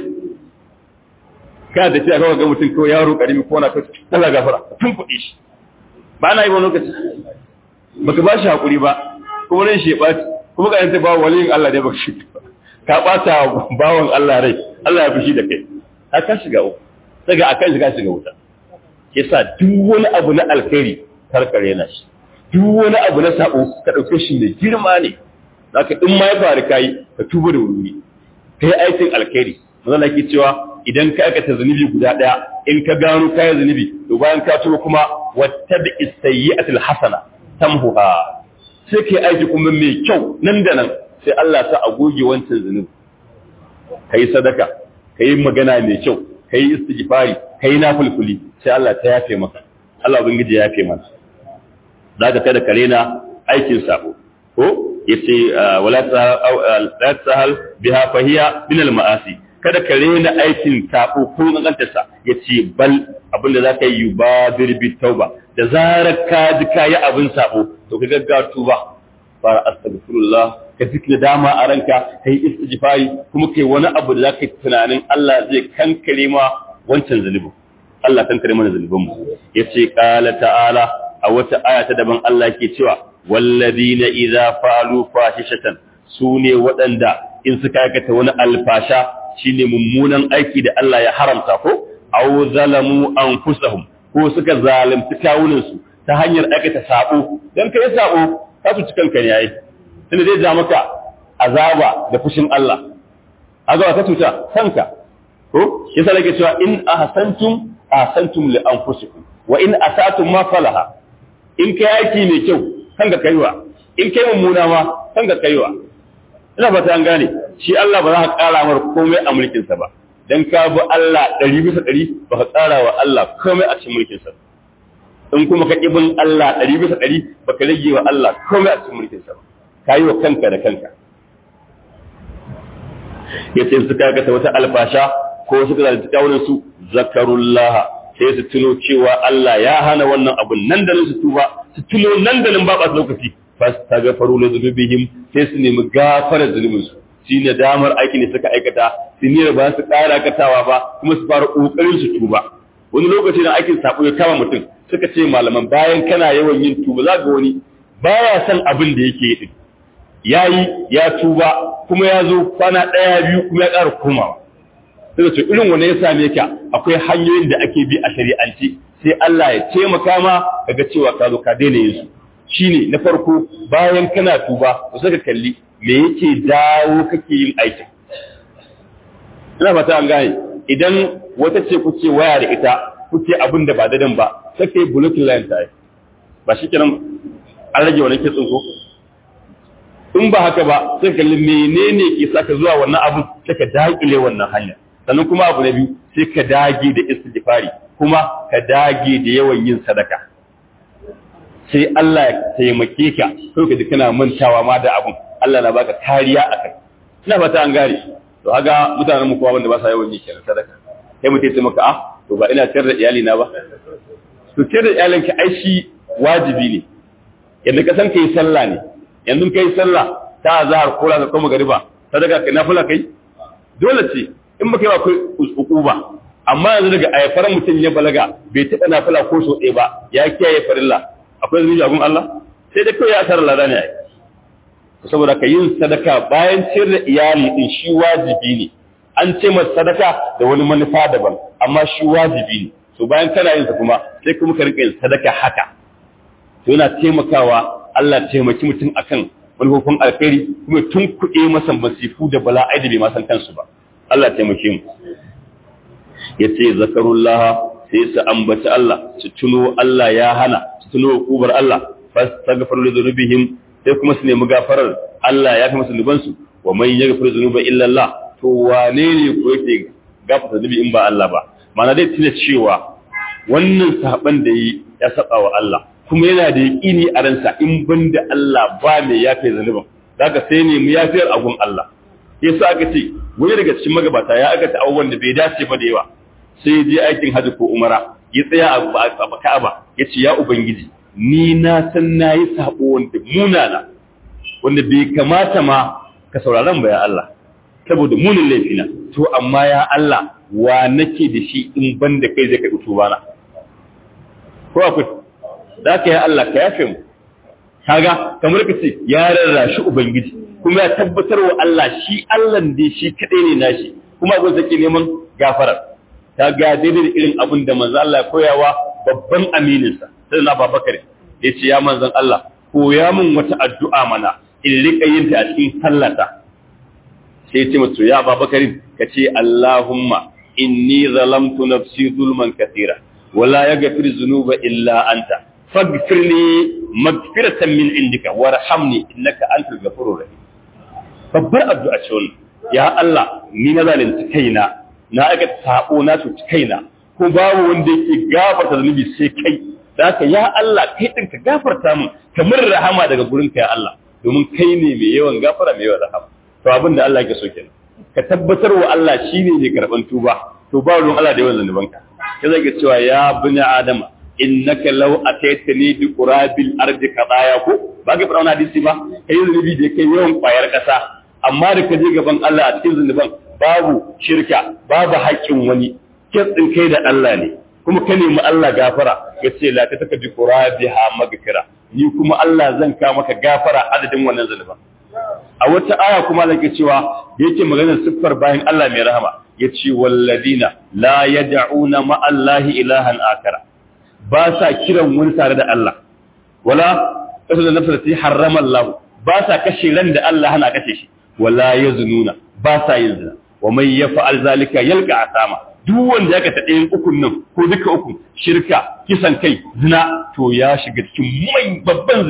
kana da cewa kaga mutum ko yaro karimi ko na kace Allah gafara tun kuɗi shi ba na yi wani lokaci baka ba shi hakuri ba kuma ran shi ya baci kuma ka yanta ba waliyin Allah ne baka shi ka bata bawan Allah rai Allah ya fushi da kai ka shiga uku daga akan shiga shiga wuta yasa duk wani abu na alkhairi karkare na shi duk wani abu na sabo ka dauke shi da girma ne zaka in ma ya faru kai ka tuba da wuri kai aikin alkhairi manzo ke cewa idan ka aikata zunubi guda daya in ka gano kai zunubi to bayan ka tuba kuma wattabi as-sayyi'atil hasana tamhuha sai kai aiki kuma mai kyau nan da nan sai Allah ta agoge wancan zunubi kai sadaka kai magana mai kyau kai istighfari kai nafilfuli sai Allah ta yafe maka Allah ubangiji ya yafe mana zaka kada kare na aikin sabo ko yace wala ta sahal biha fahiya min al ma'asi kada kare na aikin sabo ko ganganta sa yace bal abinda zaka yi yubadir bi tauba da zarar ka ji kayi abin sabo to ka gaggawa tuba fara astaghfirullah ka zikri dama a ranka kai istighfari kuma kai wani abu da zaka yi tunanin Allah zai kankare ma wancan zalibin Allah kankare mana zalibin mu yace qala ta'ala a wata aya ta daban Allah yake cewa walladina idza fa'alu fahishatan sune waɗanda in suka aikata wani alfasha shine mummunan aiki da Allah ya haramta ko aw zalamu anfusahum ko suka zalunci kawunan su ta hanyar aikata sabo dan kai sabo ka su cikan kan yayi tunda zai ja maka azaba da fushin Allah azaba ta tuta kanka ko yasa nake cewa in ahsantum ahsantum li anfusikum wa in asatum ma falaha in kai aiki mai kyau kanka kaiwa in kai mummuna ma kanka kaiwa ina fata an gane shi Allah ba za ka ƙara mar komai a mulkinsa ba dan ka bi Allah ɗari bisa ɗari ba ka ƙara wa Allah komai a cikin mulkinsa in kuma ka bin Allah ɗari bisa ɗari ba ka rage wa Allah komai a cikin mulkinsa ba ka yi wa kanka da kanka ya ce su kakata wata alfasha ko suka zalunci kawunan su zakarullaha sai su tuno cewa Allah ya hana wannan abun nan da su tuba su tuno nan da nan ba ba lokaci fastaghfaru li dhunubihim sai su nemi gafarar zunubin su shi ne damar aikin da suka aikata su ne ba su ƙara katawa ba kuma su fara ƙoƙarin su tuba wani lokaci da aikin sabo ya kama mutum suka ce malaman bayan kana yawan yin tuba za ga wani baya son abin da yake yi yayi ya tuba kuma ya zo kwana ɗaya biyu kuma ya ƙara komawa sai ce irin wanda ya same ka akwai hanyoyin da ake bi a shari'ance sai Allah ya taimaka ma kaga cewa ka zo ka daina yin su shine na farko bayan kana tuba to sai ka kalli me yake dawo kake yin aikin ina fata an gane idan wata ce kuke waya da ita kuke abin da ba dadan ba sai kai blocking line ta ba shi kiran an rage wani kitsin ko in ba haka ba sai kalli menene ke saka zuwa wannan abun sai ka dakile wannan hanya sannan kuma abu na biyu sai ka dage da istighfari kuma ka dage da yawan yin sadaka sai Allah ya taimake ka ko ka ji kana mantawa ma da abun Allah na baka kariya a kai ina fata an gare to haga mutanen mu kowa wanda ba sa yawan yi kenan sadaka sai mutum ya maka ah to ba ina ciyar da iyali na ba to ciyar da iyalinka ai shi wajibi ne yadda ka san kai sallah ne yanzu kai sallah ta azhar ko la kuma gariba sadaka kai nafila kai dole ce in baka yi ba kai uquba amma yanzu daga ayafar mutum ya balaga bai taɓa nafila ko so ɗaya ba ya kiyaye farilla akwai zunubi a gun Allah sai dai kawai ya asara lada ne ai saboda ka yin sadaka bayan ciyar da iyali din shi wajibi ne an ce masa sadaka da wani manufa daban amma shi wajibi ne so bayan kana yin sa kuma sai kuma ka rika yin sadaka haka to yana taimakawa Allah taimaki mutum akan manufofin alkhairi kuma tun kuɗe masa masifu da bala'ai da bai ma san kansu ba Allah taimake mu yace zakarullah sai su ambaci Allah su tuno Allah ya hana su tuno hukumar Allah fastaghfiru li dhunubihim sai kuma su nemi gafarar Allah ya fi musu zunubansu wa man yaghfiru dhunuba illa Allah to wane ne ko yake gafarta zunubi in ba Allah ba ma'ana dai tuna cewa wannan sahaban da yi ya saba wa Allah kuma yana da yaqini a ransa in banda Allah ba mai yafe zunubin daga sai ne mu yafiyar agun Allah yasa aka ce wani daga cikin magabata ya aka ta abubuwan da bai dace ba da yawa sai je aikin hajji ko umara ya tsaya a Ka'aba ya ce ya ubangiji ni na san na yi saɓo wanda munana wanda bai kamata ma ka sauraron ba ya Allah saboda munin laifina to amma ya Allah wa nake da shi in ban da kai zai kai utuba na ko akwai da ka ya Allah ka yafe mu kaga kamar ka ce ya rarrashi ubangiji kuma ya tabbatar wa Allah shi Allah da shi kadai ne nashi kuma abin zake neman gafarar ta ga daidai da irin abin da manzo Allah ya koyawa babban amininsa sai na babakar ya ce ya manzan Allah koya min wata addu'a mana in rika yin ta a cikin sallata sai ya ce mutu ya babakarin ka ce Allahumma inni zalamtu nafsi zulman kathira wala yaghfir dhunuba illa anta faghfir li maghfiratan min indika warhamni innaka antal ghafurur rahim babbar addu'a ce wannan ya Allah ni na zalunci kaina na aka sabo na cuci kaina ko babu wanda yake gafarta zunubi sai kai da haka ya Allah kai din ka gafarta min kamar rahama daga gurin ka ya Allah domin kai ne mai yawan gafara mai yawan rahama to abin da Allah yake so kenan ka tabbatar wa Allah shine mai karban tuba to ba ruwan Allah da yawan zanubanka ka zai cewa ya bani adama innaka law ataitani bi qurabil ardi qadaya ko ba ga fara hadisi ba kai zunubi da kai yawan kwayar kasa amma da ka je gaban Allah a cikin zunuban babu shirka babu haƙƙin wani kitsin kai da Allah ne kuma ka nemi Allah gafara ya ce la ta taka bi qurabiha magfira ni kuma Allah zan ka maka gafara adadin wannan zunuban a wata aya kuma da ke cewa yake maganar siffar bayan Allah mai rahama yace walladina la yad'una ma Allahi ilahan akara ba sa kiran wani tare da Allah wala kasu da nafsa ta harrama Allah ba sa kashe ran da Allah hana kashe shi wala yaznuna ba sa yin zina wa man yaf'al zalika yalqa asama duk wanda ya kata ɗayan ukun nan ko duka uku shirka kisan kai zina to ya shiga cikin mai babban zunubi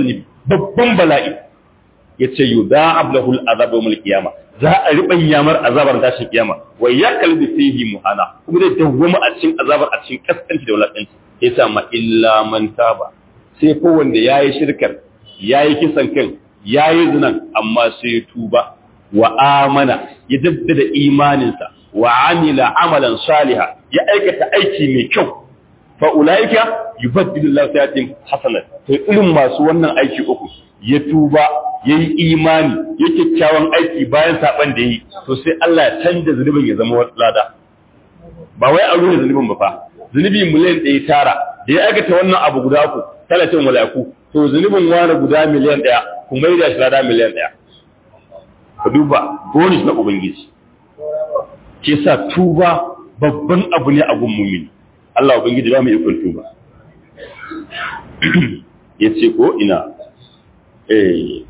babban bala'i yace yudha'ab lahu al'azab yawm al-qiyamah za a riban yamar azabar tashin kiyama wa yakalbi fihi muhana kuma zai dawwama a cikin azabar a cikin kaskanci da wulakanci yasa ma illa man taba sai ko wanda yayi shirkar yayi kisan kan yayi zinan amma sai ya tuba wa amana ya daddada imaninsa wa amila amalan saliha ya aikata aiki mai kyau fa ulaika yubaddilu Allahu sayyi'atihim hasanat to irin masu wannan aiki uku ya tuba yayi imani ya kyakkyawan aiki bayan saban da yi to sai Allah ya canza zunubin ya zama lada ba wai a ruwa zunubin ba fa zunubi miliyan ɗaya tara da ya aikata wannan abu guda uku talatin mala'iku to zunubin wani guda miliyan ɗaya kuma yi da shi lada miliyan ɗaya ka duba bonus na ubangiji ke sa tuba babban abu ne a gun mumini Allah ubangiji ba mu ikon tuba ya ce ko ina eh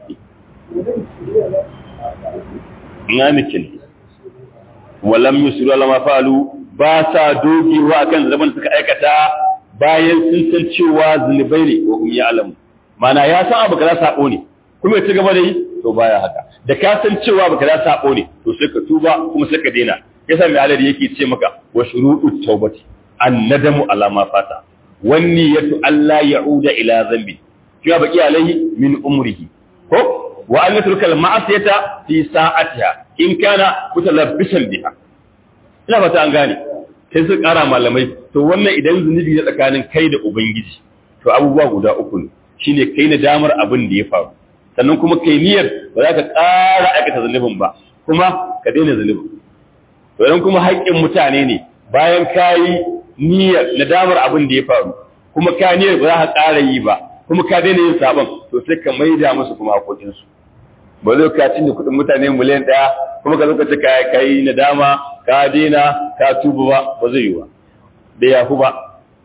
ina nikin walam yusru ala ma falu ba sa dogewa akan zaman suka aikata bayan sun san cewa zunubai ne wa hum ya'lamu mana ya san abu kaza sabo ne kuma ya ci gaba da yi to baya haka da ka san cewa baka da sabo ne to sai ka tuba kuma sai ka daina yasa mai alari yake ce maka wa shuru'u tawbati an nadamu ala ma fata wan niyatu alla ya'uda ila dhanbi kiwa baki alaihi min umrihi ko wa an yatruka al ma'asiyata fi sa'atiha in kana mutalabbisan biha ina fata an gane sai su kara malamai to wannan idan zunubi ne tsakanin kai da ubangiji to abubuwa guda uku ne shine kai na damar abin da ya faru sannan kuma kai niyyar ba za ka ƙara aikata zunubin ba kuma ka daina zunubin to idan kuma haƙƙin mutane ne bayan ka yi niyyar nadamar abin da ya faru kuma ka niyyar ba za ka ƙara yi ba kuma ka daina yin sabon to sai ka maida musu kuma haƙoƙinsu ba zai ka cinye kuɗin mutane miliyan ɗaya kuma ka zo ka ce ka yi nadama ka daina ka tuba ba ba zai yi ba da yafu ba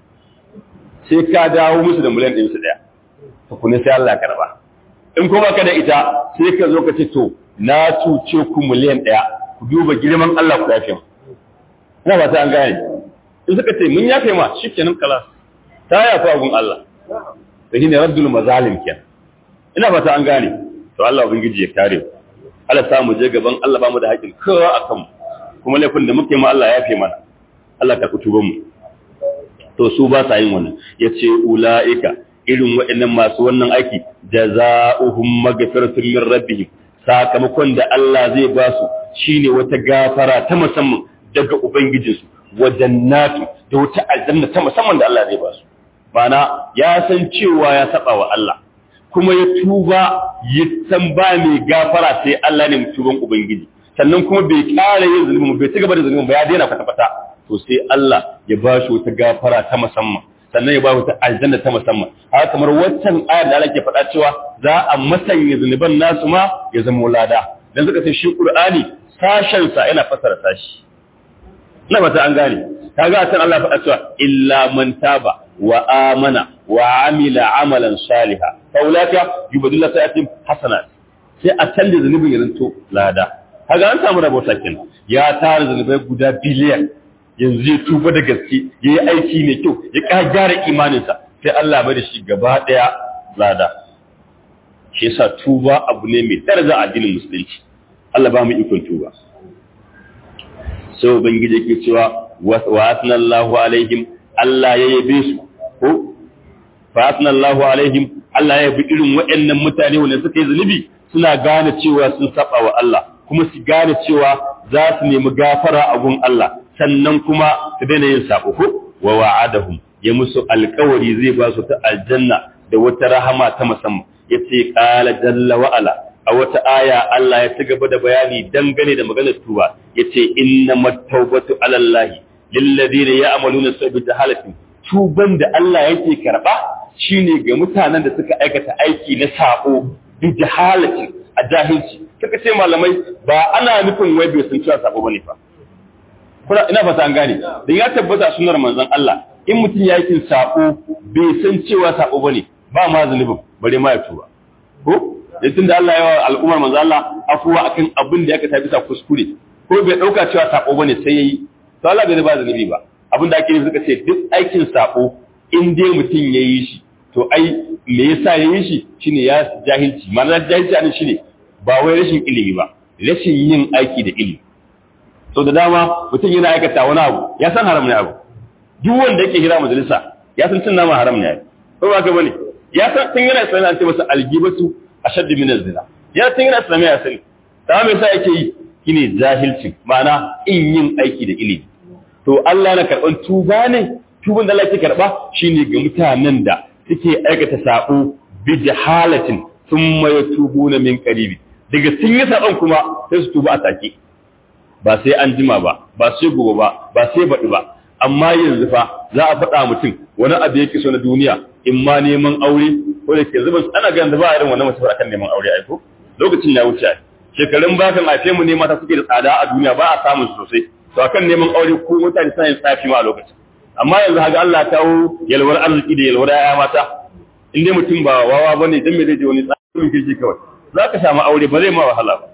sai ka dawo musu da miliyan ɗaya su ɗaya tukuni sai Allah ya karɓa in kuma ka da ita sai ka zo ka ce to na cuce ku miliyan ɗaya ku duba girman Allah ku yafe mu ina ba ta an gane in suka ce mun yafe ma shikenan kala ta yafa gun Allah to shine raddul mazalim kenan ina ba ta an gane to Allah ubangiji ya kare mu Allah sa mu je gaban Allah ba mu da haƙin kowa akan mu kuma laifin da muke ma Allah ya yafe mana Allah ka kutuban mu to su ba sa yin wannan yace ulaika irin waɗannan masu wannan aiki jaza'uhum maghfiratun min rabbihim sakamakon da Allah zai ba su shine wata gafara ta musamman daga ubangijinsu wa jannatu da wata aljanna ta musamman da Allah zai ba su bana ya san cewa ya saba wa Allah kuma ya tuba ya san ba mai gafara sai Allah ne mutuban ubangiji sannan kuma bai ƙara yin zulmi bai ci gaba da zulmi ba ya daina kwata-kwata to sai Allah ya ba shi wata gafara ta musamman sannan ya ba wata aljanna ta musamman haka kamar waccan ayar da Allah ke faɗa cewa za a masanya zunuban nasu ma ya zama lada dan suka ce shi Qur'ani sashen sa yana fasara sashi ina fata an gane kaga san Allah faɗa cewa illa man taba wa amana wa amila amalan saliha fa ulaka yubdilu sayatin hasanat sai a canza zunubin ya zanto lada kaga an samu rabota kenan ya tara zunubai guda biliyan yanzu ya tuba da gaske ya yi aiki mai kyau ya ƙara gyara imaninsa sai Allah bai da shi gaba ɗaya lada shi yasa tuba abu ne mai daraja a addinin musulunci Allah ba mu ikon tuba sai ubangiji yake cewa wa asnallahu alaihim Allah ya yabe su ko fa asnallahu alaihim Allah ya yabi irin waɗannan mutane wanda suka yi zunubi suna gane cewa sun saba wa Allah kuma su gane cewa za su nemi gafara a gun Allah sannan kuma su daina yin sabo ko wa wa'adahum ya musu alkawari zai ba su ta aljanna da wata rahama ta musamman yace qala jalla wa ala a wata aya Allah ya ci gaba da bayani dangane da maganar tuba yace innamat tawbatu ala Allah lil ladina ya'maluna sabita halatin tuban da Allah yake karba shine ga mutanen da suka aikata aiki na sabo bi jahalatin a jahilci kaka ce malamai ba ana nufin wai bai san cewa sabo bane fa kuna ina fata an gane da ya tabbata sunnar manzon Allah in mutum ya yi sabo bai san cewa sabo bane ba ma zunubin bare ma ya tuba ko da tunda Allah ya wa al'ummar manzon Allah afuwa akan abin da ya kata bisa kuskure ko bai dauka cewa sabo bane sai yayi to Allah bai ba zunubi ba abin da ake nufi suka ce duk aikin sabo in dai mutum ya yi shi to ai me yasa ya yi shi shine ya jahilci ma'ana jahilci anan shine ba wai rashin ilimi ba rashin yin aiki da ilimi so da dama mutum yana aikata wani abu ya san haram ne abu duk wanda yake hira majalisa ya san cin nama haram ne ko ba ka bane ya san tun yana islamiyya an ce masa algibatu ashaddu min az-zina ya tun yana islamiyya ya sani ta me yasa yake yi shine jahilci ma'ana in yin aiki da ilimi to Allah na karban tuba ne tuban da Allah yake karba shine ga mutanen da suke aikata sabo bi jahalatin thumma yatubuna min qaribi daga sun yi sabon kuma sai su tuba a take ba sai an jima ba ba sai gobe ba ba sai baɗi ba amma yanzu fa za a faɗa mutum wani abu yake so na duniya in ma neman aure ko da ke zuba ana ganin da ba irin wannan mutum akan neman aure aiko lokacin ya wuce shekarun bakan haife mu ne mata suke da tsada a duniya ba a samun sosai to akan neman aure ko mutane suna yin tsafi ma a lokacin amma yanzu haka Allah ta kawo yalwar arziki da yalwar ya mata in dai mutum ba wawa bane dan me zai je wani tsafi kirki kawai za ka samu aure ba zai ma wahala ba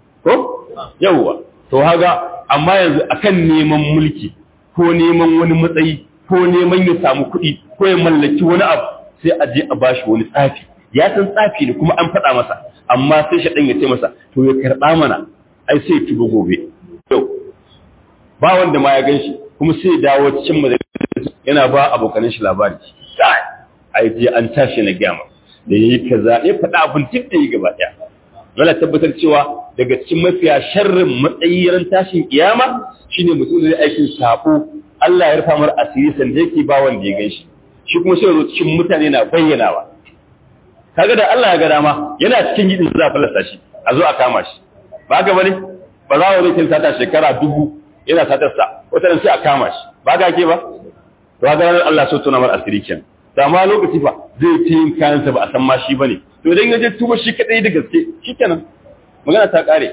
ko yawwa to haga amma yanzu akan neman mulki ko neman wani matsayi ko neman ya samu kuɗi ko ya mallaki wani abu sai a je a bashi wani tsafi ya san tsafi ne kuma an faɗa masa amma sai shaɗan ya ce masa to ya karɓa mana ai sai tuba gobe yau ba wanda ma ya gan shi kuma sai ya dawo cikin majalisa yana ba abokanan shi labari ai je an tashi na gyama da yayi kaza ya faɗa abin duk da yi gaba ɗaya yana tabbatar cewa daga cikin mafiya sharrin matsayiran tashin kiyama shine mutum da aikin sabo Allah ya rufa mar asiri sanda yake ba wanda ya ganshi shi kuma sai cikin mutane na bayyanawa kaga da Allah ya ga dama yana cikin gidin za a falasta shi a zo a kama shi ba ga bane ba za mu rikin sata shekara dubu yana satar sa wata sai a kama shi ba ga ke ba to ga Allah so tona mar asiri kenan da ma lokaci fa zai ta yin kayansa ba a san ma shi bane to idan ya je tuba shi kadai da gaske shikenan magana ta kare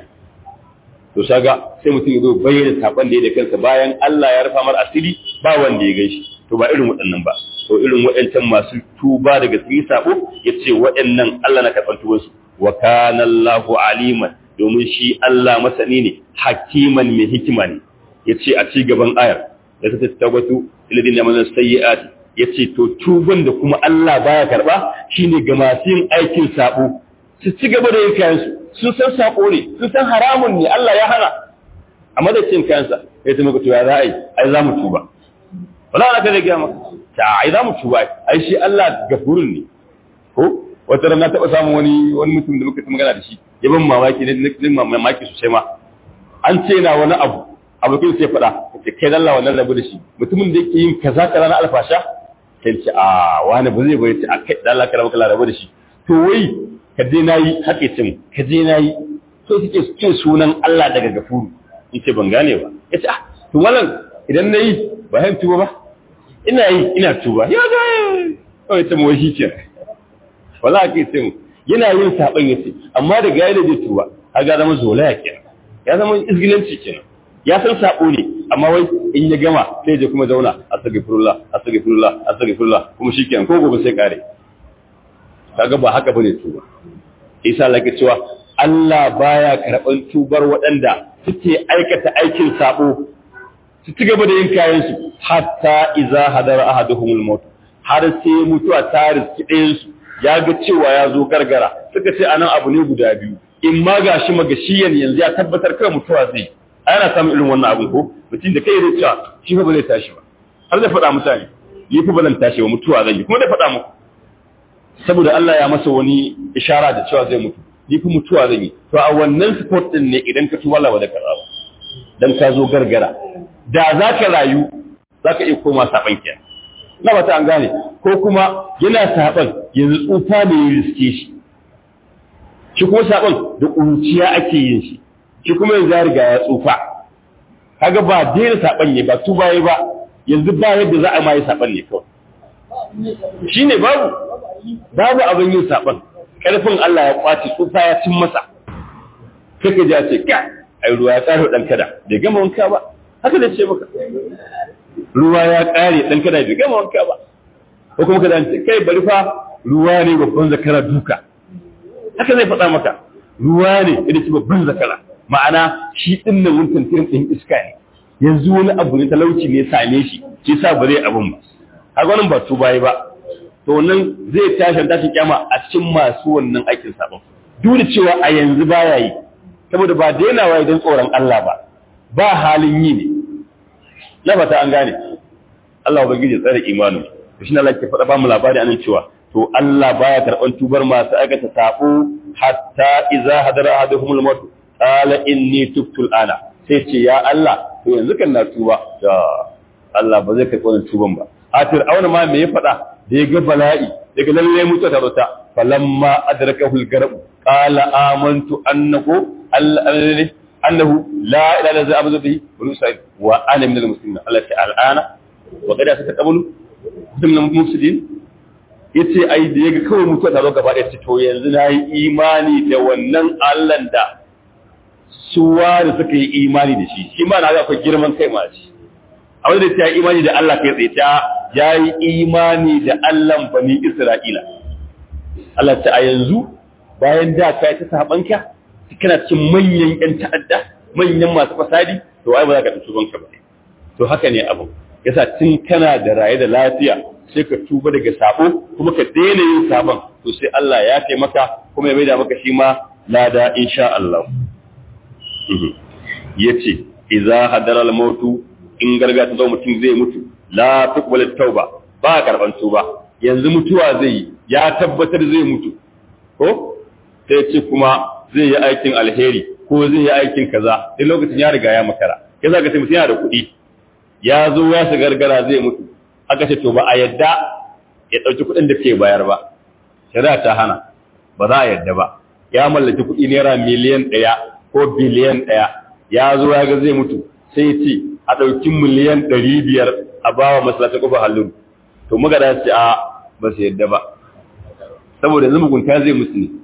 to shaga sai mutum ya zo bayyana sakon da ya da kansa bayan Allah ya rufa mar asiri ba wanda ya gaishe to ba irin waɗannan ba to irin waɗancan masu tuba daga cikin sabo yace waɗannan Allah na karɓar tubansu wa kana Allahu aliman domin shi Allah masani ne hakiman mai hikima ne yace a ci gaban ayar da ta tabbatu illadin yamana sayyi'ati ya ce to tuban da kuma Allah baya karba shine ga masu yin aikin sabo su ci gaba da yin kayansu sun san sako ne sun san haramun ne Allah ya hana a madadin kayansa ya ce maka to ya za a yi ai za mu tuba wala ana kada gaya maka ta ai za mu tuba ai shi Allah gafurun ne ko wata ran na taɓa samun wani wani mutum da muka ta magana da shi ya ban mamaki ne na mamaki sosai ma an ce na wani abu abokin sai faɗa ce kai dalla wannan rabu da shi mutumin da yake yin kaza kaza na alfasha sai ce a wani ba zai bari ce a kai dalla kala maka rabu da shi to wai ka je nayi haka ce ka je nayi so suke ce sunan Allah daga gafuru in ce ban gane ba ya ce ah to wannan idan nayi ba han tuba ba ina yi ina tuba ya ga kawai ta mawashi ce wala ake ce yana yin saban yace amma daga yayin da zai tuba kaga zama zolaya kenan ya zama izgilanci kenan ya san sabo ne amma wai in ya gama sai je kuma zauna astaghfirullah astaghfirullah astaghfirullah kuma shikenan ko gobe sai kare kaga ba haka bane tuba isa lake cewa Allah baya karban tubar waɗanda suke aikata aikin sabo su ci gaba da yin kayan su hatta iza hadara ahaduhumul maut har sai mutuwa ta riski ɗayan su ya ga cewa ya zo gargara suka ce anan abu ne guda biyu in ma gashi magashiyan yanzu ya tabbatar kai mutuwa zai ana samun irin wannan abin ko mutum da kai zai cewa shi fa ba zai tashi ba har zai faɗa mutane yi fa ba zan tashi ba mutuwa zan yi kuma zai faɗa muku saboda Allah ya masa wani ishara da cewa zai mutu ni fa mutuwa zan yi to a wannan sport din ne idan ka tuwala wa da karaba dan ka zo gargara da za ka rayu za ka iya koma saban kiyan na bata an gane ko kuma yana saban yanzu tsufa ne ya riske shi shi kuma saban da ƙunciya ake yin shi shi kuma yanzu ya riga ya tsufa kaga ba daina saban ne ba tuba yi ba yanzu ba yadda za a ma yi saban ne kawai shi ne babu babu abin yin saban ƙarfin Allah ya kwace tsufa ya cin masa kaka ja ce ka ai ruwa ya ƙare ɗan kada bai gama wanka ba haka da ce maka ruwa ya ƙare ɗan kada bai gama wanka ba ko kuma kada ce kai bari fa ruwa ne babban zakara duka haka zai faɗa maka ruwa ne idan ci babban zakara ma'ana shi ɗin nan mun tantirin ɗin iska ne yanzu wani abu ne talauci ne same shi shi sa ba zai abin ba a gwanin ba tuba ba to nan zai tashi tashin kyama a cikin masu wannan aikin sabon duk da cewa a yanzu baya yi saboda ba dainawa idan tsoron Allah ba ba halin yi ne na fata an gane Allah ubangiji tsare imanin to shine Allah ke faɗa ba mu labari anan cewa to Allah baya karɓan tubar masu aikata sabo hatta idza hadara ahaduhumul maut qala inni tubtu ana sai ce ya Allah to yanzu kan na tuba da Allah ba zai karɓi wannan tuban ba a fir'auna ma me ya faɗa da ya ga bala'i daga lalle mutuwa ta zota falamma adrakahu al-garab qala amantu annahu annahu la ilaha illa huwa bihi wa nusaid wa ana min al-muslimin Allah ta al'ana wa qad ataqabulu min al-mufsidin yace ai da yaga kawai mutuwa ta zo gaba ɗaya ce to yanzu na yi imani da wannan Allah da suwa da suka yi imani da shi shi ma na ga akwai girman kai ma shi a wanda ta yi imani da Allah kai tsaye ta ya yi imani da Allah bani Isra'ila Allah ta a yanzu bayan da ka yi ta sabanka kana cikin manyan ƴan ta'adda manyan masu fasadi to ai ba za ka tafi banka ba to haka ne abu yasa tun kana da raye da lafiya sai ka tuba daga sabo kuma ka daina yin sabon to sai Allah ya taimaka kuma ya maida maka shi ma lada insha Allah yace idza hadara al-mautu in garga ta zo mutum zai mutu la tuqbalu tauba ba karban tuba yanzu mutuwa zai yi ya tabbatar zai mutu ko sai ce kuma zai yi aikin alheri ko zai yi aikin kaza duk lokacin ya riga ya makara ya zaka sai mutum yana da kuɗi ya zo ya shiga gargara zai mutu aka ce to ba a yadda ya ɗauki kuɗin da ke bayar ba shari'a ta hana ba za a yadda ba ya mallaki kuɗi naira miliyan ɗaya ko biliyan ɗaya ya zo ya ga zai mutu sai ce a ɗauki miliyan ɗari biyar a ba wa masalata ƙofa halluru to muka da ce a ba su yadda ba saboda yanzu mugunta zai musu ne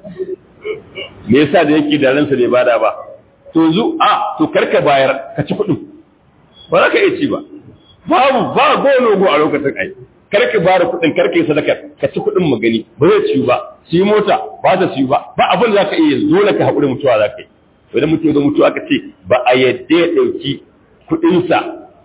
me yasa da yake da ransa bai bada ba to zu a to karka bayar ka ci kuɗin ba za ka iya ci ba babu ba gono go a lokacin ai karka bada kuɗin karka yi sadaka ka ci kuɗin magani ba zai ciyu ba su yi mota ba ta ciyu ba ba abin da za ka iya dole ka haƙuri mutuwa za ka yi idan mutum ya mutu aka ce ba a yadda ya ɗauki kuɗinsa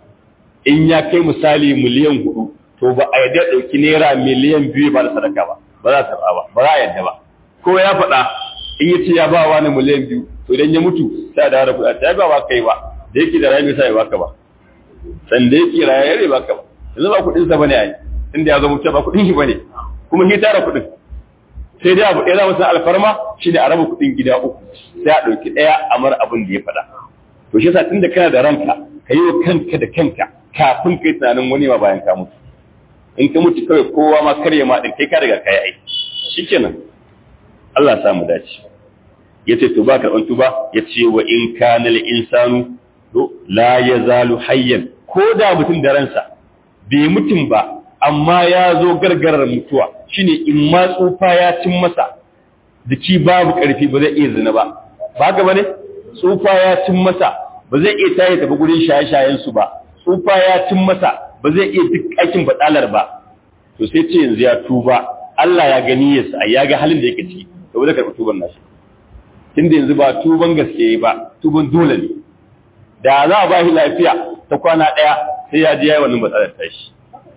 in ya kai misali miliyan hudu to ba a yadda ya ɗauki naira miliyan biyu ba da sadaka ba ba za ta ba ba za a yadda ba ko ya faɗa in ya ce ya ba wa ni miliyan biyu to idan ya mutu sai a dawo da kuɗa ta ba ba kai ba da yake da rayu bai sa ya baka ba san da yake rayu ya baka ba yanzu ba kuɗinsa ba ne a yi inda ya zo mutu ba kuɗin shi ba ne kuma shi tara kuɗin sai dai abu ɗaya za mu san alfarma shi ne a raba kuɗin gida uku sai a ɗauki ɗaya a mara abin da ya faɗa to shi yasa tunda kana da ranka ka yi wa kanka da kanka kafin kai tunanin wani ma bayan ka mutu in ka mutu kawai kowa ma karya ma ɗin kai ka riga ka yi aiki shikenan Allah ya samu dace ya ce to ba karɓan tuba ya ce wa in kana lil insanu to la yazalu hayyan ko da mutum da ransa bai mutum ba amma ya zo gargarar mutuwa shine in ma tsufa ya cin masa jiki babu ƙarfi ba zai iya zina ba ba ga bane tsufa ya cin masa ba zai iya tayi tafi gurin shaye-shayen su ba tsufa ya cin masa ba zai iya duk aikin badalar ba to sai ce yanzu ya tuba Allah ya gani ya sa ya ga halin da yake ciki to ba zai karɓi tuban nashi tunda yanzu ba tuban gaske ba tuban dole ne da za a ba shi lafiya ta kwana ɗaya sai ya ji yayi wannan batsalar tashi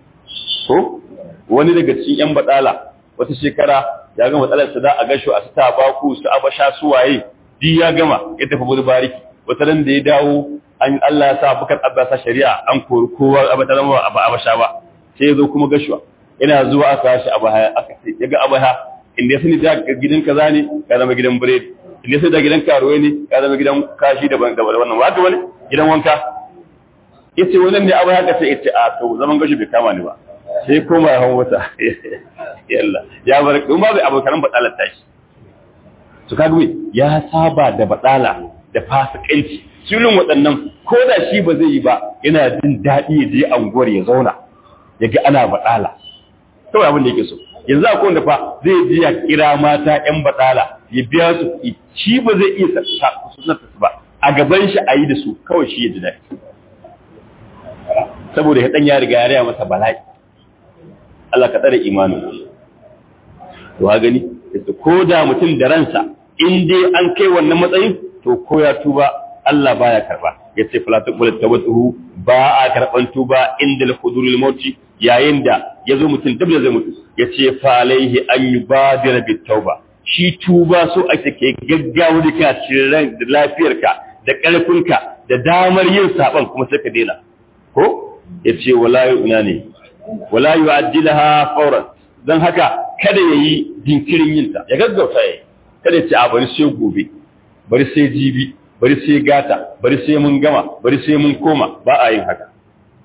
ko wani daga cikin yan batsala wata shekara ya gama matsalar su da a gasho a sita baku su abasha su waye di ya gama ya tafi gudu bariki wata ran da ya dawo an Allah ya sa bukar abbasa shari'a an kori kowa abata zama ba abasha ba sai ya zo kuma gashuwa ina zuwa aka shi abaya aka ce ya ga abaya inda ya sani da gidan kaza ne ka zama gidan biredi inda ya sani da gidan karuwa ne ka zama gidan kashi daban daban wannan wa wani gidan wanka yace wannan ne abaya ka ce yace a to zaman gashi bai kama ni ba sai koma ya hau wata yalla ya bar kuma bai abokan batsalar tashi su kaga ya saba da batsala da fasikanci sulun waɗannan ko da shi ba zai yi ba yana jin daɗi ya je anguwar ya zauna ya ga ana batsala kawai abin da yake so yanzu akwai wanda fa zai je ya kira mata ƴan batsala ya biya su shi ba zai iya sa su ba a gaban shi a yi da su kawai shi ya ji daɗi saboda ya ɗan ya riga ya raya masa bala'i Allah ka tsare imanin to ha gani ko da mutum da ransa in dai an kai wannan matsayin to ko ya tuba Allah baya karba yace fala taqbal tawatuhu ba a karban tuba inda al-hudurul mauti yayin da yazo mutum dabda zai mutu yace fa alaihi an yubadira bit tauba shi tuba so ake ke gaggawa da kana cikin ran da lafiyarka da ƙarfinka da damar yin saban kuma sai ka daina ko yace wala yu'na ne wala yu'ajjilaha fawran dan haka kada yayi jinkirin yin ta ya gaggauta yayi kada ya ce a bari sai gobe bari sai jibi bari sai gata bari sai mun gama bari sai mun koma ba a yin haka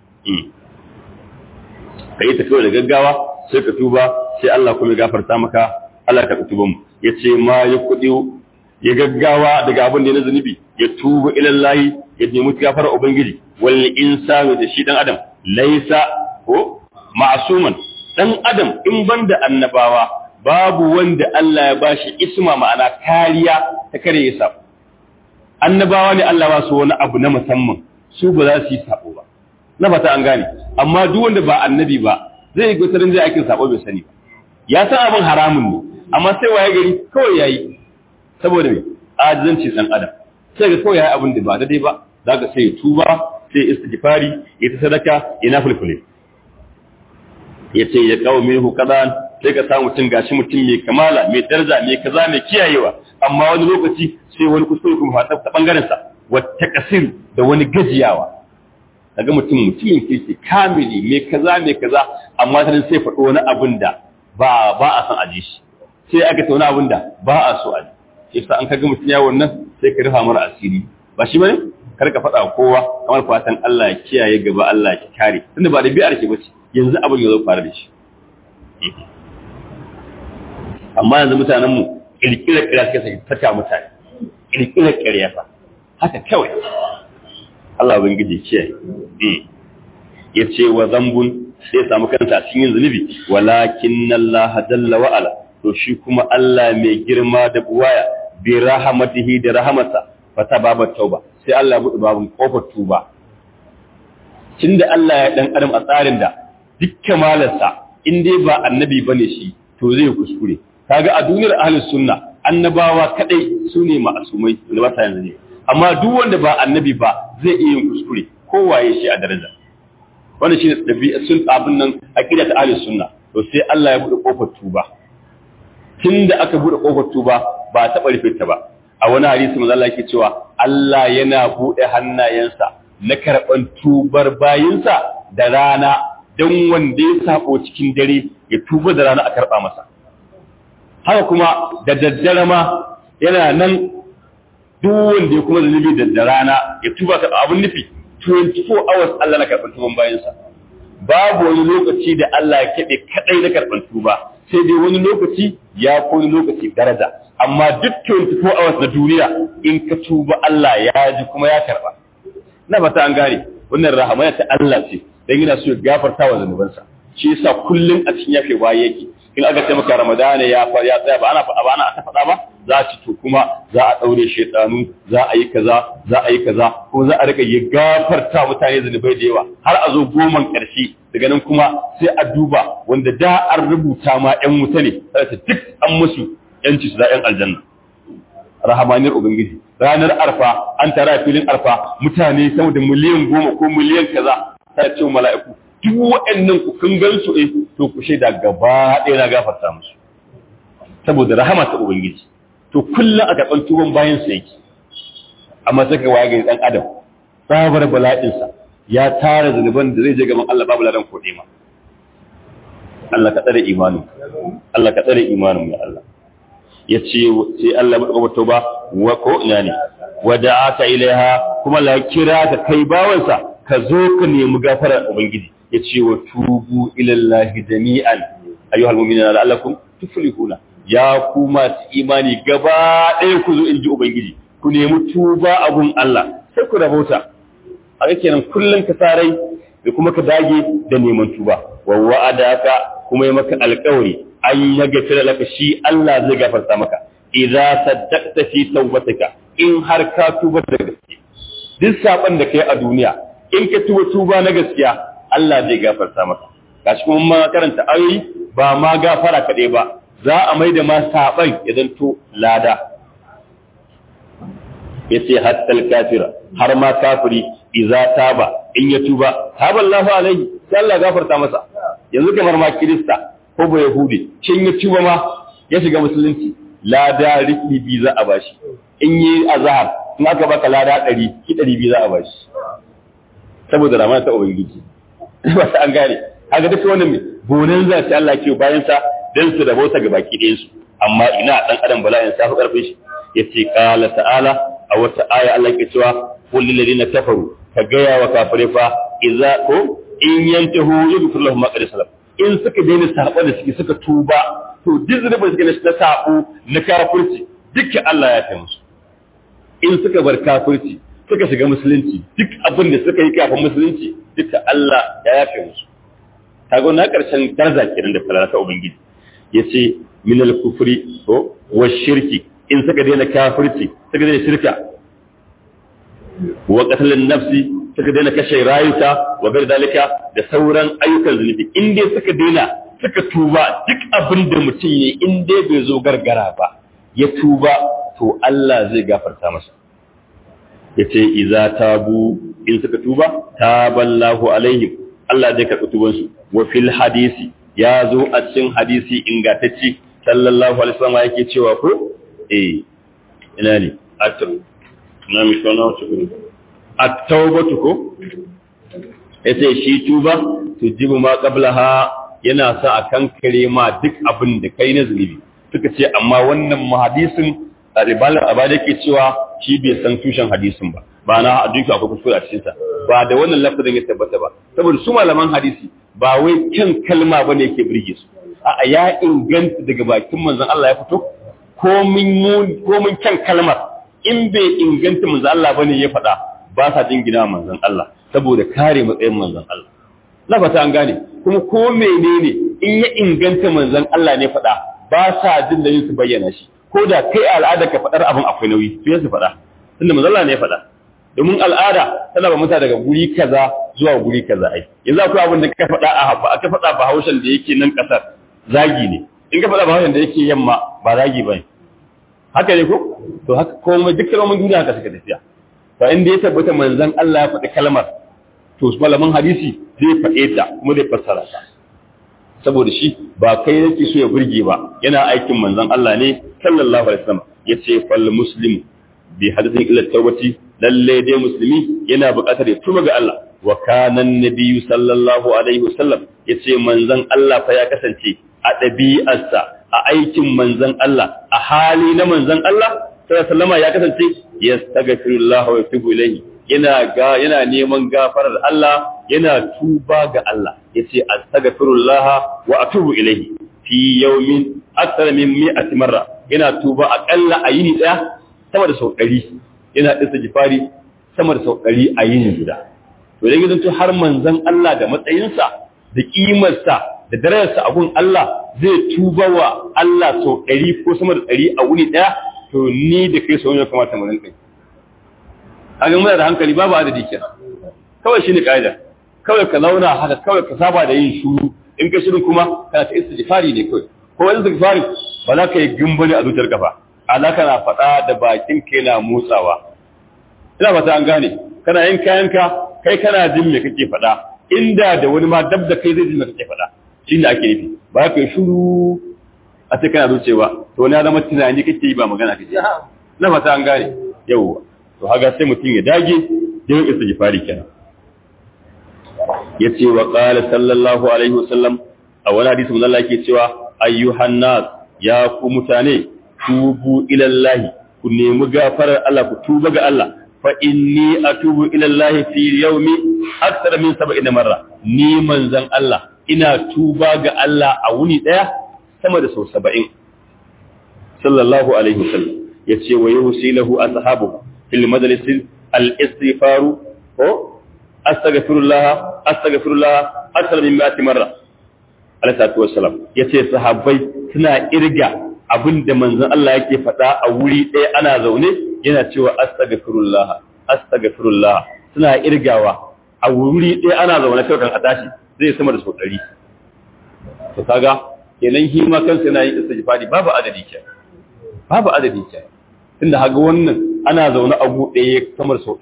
ka yi tafiya da gaggawa sai ka tuba sai Allah kuma ya gafarta maka Allah ka tuba mu ya ce ma ya kuɗi ya gaggawa daga abin da na zunubi ya tuba ilallahi ya nemi gafara ubangiji wal insanu da shi dan adam laisa ko ma'suman dan adam in banda annabawa babu wanda Allah ya bashi isma ma'ana kariya ta kare ya sabo annabawa ne Allah ba su wani abu na musamman su ba za su yi sabo ba na fata an gane amma duk wanda ba annabi ba zai yi gutarin zai aikin sabo bai sani ba ya san abin haramun ne amma sai waye gari kawai yayi saboda me ajizanci dan adam sai ga kawai yayi abin da ba daidai ba zaka sai ya tuba sai istighfari ya ta sadaka ina fulfule ya ce ya kawo minhu kadan sai ka samu mutum gashi mutum mai kamala mai daraja mai kaza mai kiyayewa amma wani lokaci sai wani kuskure kuma fata ta bangaren sa wata kasir da wani gajiyawa kaga mutum mutumin kirki kamili mai kaza mai kaza amma sai sai faɗo wani abin da ba ba a san aji shi sai aka ta wani abin da ba a so aji shi sa an kaga mutum ya wannan sai ka rufa mara asiri ba shi bane kar ka faɗa kowa kamar fatan Allah ya kiyaye gaba Allah ya kare tunda ba da bi'ar ke bace yanzu abin ya zo fara da shi amma yanzu mutanen mu kirkirar kira suka sai fata mutane kirkirar kariya fa haka kawai Allah ubangiji kiyaye ya ce wa zambun sai samu kansa a cikin zunubi walakin Allah jalla wa ala to shi kuma Allah mai girma da buwaya bi rahmatihi da rahmatsa fata babu tauba sai Allah ya buɗe babun kofar tuba tunda Allah ya dan adam a tsarin da duk kamalarsa in dai ba annabi bane shi to zai kuskure kaga a duniyar ahlus sunna annabawa kadai su ne ma'asumai da ba yanzu ne amma duk wanda ba annabi ba zai iya yin kuskure kowaye shi a daraja wannan shine dabi'a sun abin nan aqida ta ahlus sunna to sai Allah ya bude kofar tuba tunda aka bude kofar tuba ba ta rufe ta ba a wani hadisi manzo Allah yake cewa Allah yana bude hannayensa na karban tubar bayinsa da rana dan wanda ya sako cikin dare ya tuba da rana a karba masa haka kuma da daddare ma yana nan duk wanda ya kuma zunubi da rana ya tuba ka abun nufi 24 hours Allah na karɓar tuban bayansa babu wani lokaci da Allah ya keɓe kaɗai na karɓar tuba sai dai wani lokaci ya ko wani lokaci daraja amma duk 24 hours na duniya in ka tuba Allah ya ji kuma ya karɓa na fata an gane wannan rahamaya ta Allah ce dan yana so ya gafarta wa zanubansa shi yasa kullun a cikin yafe waye yake in aka ce maka ramadana ya fa ya tsaya ba ana faɗa ba ana ta faɗa ba za ci to kuma za a ɗaure shaidanu za a yi kaza za a yi kaza ko za a rika ya gafarta mutane zunubai da yawa har a zo goman ƙarshe daga nan kuma sai a duba wanda da an rubuta ma ƴan wuta ne sai ta duk an musu ƴanci su da ƴan aljanna rahamaniyar ubangiji ranar arfa an tara filin arfa mutane sama da miliyan goma ko miliyan kaza ta ce mala'iku duk waɗannan ku kun gan su eh to ku shaida gaba ɗaya na gafarta musu saboda rahama ta ubangiji to kullum a gaban tuban bayan sa yake amma sai ka waye ga dan adam sabar bala'in sa ya tara zanuban da zai je gaban Allah babu ladan kode ma Allah ka tsare imanin Allah ka tsare imanin ya Allah yace sai Allah ya tauba wa ko ina ne wada'aka ilaiha kuma la kira ka kai bawansa ka zo ka nemi gafarar ubangiji ya ce wa tubu ilallahi jami'an ayyuhal mu'minuna la'allakum tuflihuna ya ku masu imani gaba ɗaya ku zo in ji ubangiji ku nemi tuba abun Allah sai ku rahota a ga kenan kullum ka sarai da kuma ka dage da neman tuba wa wa'adaka kuma ya maka alƙawari an ya gafira laka shi Allah zai gafarta maka idza saddaqta fi tawbatika in har ka tuba da gaske duk saban da kai a duniya in ka tuba tuba na gaskiya Allah zai gafarta maka gashi kuma ma karanta ayoyi ba ma gafara kaɗai ba za a mai da ma saban ya zanto lada yace hattal kafira har ma kafiri idza taba in ya tuba taba Allahu alaihi sai Allah gafarta masa yanzu kamar ma kirista ko ba yahudi shin ya tuba ma ya shiga musulunci lada rikli bi za a bashi in yi azhar in aka baka lada ɗari ki ɗari biyu za a bashi saboda ramana ta ubangiji ba ta an gane haka duka wannan mai gonan za ta Allah ke bayan sa dan su da bauta ga baki ɗayan su amma ina dan adam bala'in sa fi karfin shi yace qala ta'ala a wata aya Allah ke cewa qul lil ladina kafaru ka gaya wa kafire fa idza ko in yantahu yaghfir lahum ma qad salam in suka daina sabo da suke suka tuba to duk zunubin suke na sabo na kafirci dukkan Allah ya kai musu in suka bar kafirci suka shiga musulunci duk abin da suka yi kafin musulunci duka Allah ya yafe musu kaga na karshen daraja kenan da falala ta ubangiji yace min al-kufri ko wa shirki in suka daina kafirci suka daina shirka wa qatl nafsi suka daina kashe rayuka wa gar dalika da sauran ayyukan zunubi in dai suka daina suka tuba duk abin da mutum yi in dai bai zo gargara ba ya tuba to Allah zai gafarta masa yace idza tabu in suka tuba taballahu alaihim Allah zai karɓi tubansu wa fil hadisi ya zo a cikin hadisi ingantacce sallallahu alaihi wasallam yake cewa ko eh ina ne atum na mi sona wato at-tawbatu ko yace shi tuba tujibu ma qablaha yana sa a kankare ma duk abin da kai na zunubi suka ce amma wannan hadisin ribalar abada yake cewa shi bai san tushen hadisin ba ba na duka akwai kuskure a cikinsa ba da wannan lafazin ya tabbata ba saboda su malaman hadisi ba wai kyan kalma ba ne yake birge su a ya inganta daga bakin manzon Allah ya fito komin kyan kalmar in bai inganta manzon Allah bane ya faɗa ba sa jingina manzon Allah saboda kare matsayin manzon Allah na fata an gane kuma ko menene in ya inganta manzon Allah ne faɗa ba sa jin da yin su bayyana shi ko da kai al'ada ka faɗar abin akwai nauyi su su faɗa tunda manzon Allah ne ya faɗa domin al'ada tana ba mutane daga guri kaza zuwa guri kaza ai yanzu akwai abin da ka faɗa a haɓa ka faɗa ba haushen da yake nan ƙasar zagi ne in ka faɗa ba haushen da yake yamma ba zagi ba haka ne ko to haka komai duk kalmomin duniya haka suka tafiya to inda ya tabbata manzon Allah ya faɗi kalmar to malaman hadisi zai faɗe ta kuma zai fassara ta saboda shi ba kai yake so ya burge ba yana aikin manzon Allah ne sallallahu alaihi wasallam yace fal muslim bi hadathin ila tawbati lalle dai musulmi yana buƙatar ya tuba ga Allah wa kana nabiyyu sallallahu alaihi wasallam yace manzon Allah fa ya kasance a ɗabi'arsa a aikin manzon Allah a hali na manzon Allah sallallahu alaihi ya kasance yastaghfirullah wa yatubu ilayhi yana ga yana neman gafarar Allah yana tuba ga Allah yace astaghfirullah wa atubu ilayhi fi yawmin akthar min mi'ati marra yana tuba akalla a yini daya sama da sau ɗari yana istighfari sama da sau ɗari a yini guda to idan gidan to har manzon Allah da matsayinsa da kimarsa da darajarsa a gun Allah zai tuba wa Allah sau ɗari ko sama da ɗari a wuni ɗaya to ni da kai sau ne kamata mu rinka a ga muna da hankali babu adadi kenan kawai shine kaida kawai ka zauna haka kawai ka saba da yin shuru in ka shirin kuma kana ta istighfari ne kawai ko wani istighfari ba za ka yi gimbali a zuciyar kafa ala kana faɗa da bakin ka yana motsawa ina fata an gane kana yin kayanka kai kana jin me kake faɗa inda da wani ma dab da kai zai ji me kake faɗa shine ake nufi ba ka yi shuru a ce kana zucewa to wani ya zama tunani kake yi ba magana kake na fata an gane yawwa to haga sai mutum ya dage yin istighfari kenan yace wa qala sallallahu alaihi wasallam a wani hadisi mun Allah yake cewa ayyuhan nas ya ku mutane tubu ila Allah ku nemi gafarar Allah ku tuba ga Allah fa inni atubu ila Allah fi yawmi akthar min 70 marra ni manzon Allah ina tuba ga Allah a wuni daya sama da sau 70 sallallahu alaihi wasallam yace wa yusilahu ashabu fil majlis al-istighfaru ko astaghfirullah astaghfirullah akthar min 100 marra alayhi salatu wassalam yace sahabbai suna irga abinda manzon Allah yake faɗa a wuri ɗaya ana zaune yana cewa astaghfirullah astaghfirullah suna irgawa a wuri ɗaya ana zaune kai kan atashi zai sama da sau ɗari to kaga kenan shi ma kansa yana yin istighfari babu adadi ke babu adadi ke tunda haga wannan ana zaune a gu ɗaya sama da sau ɗari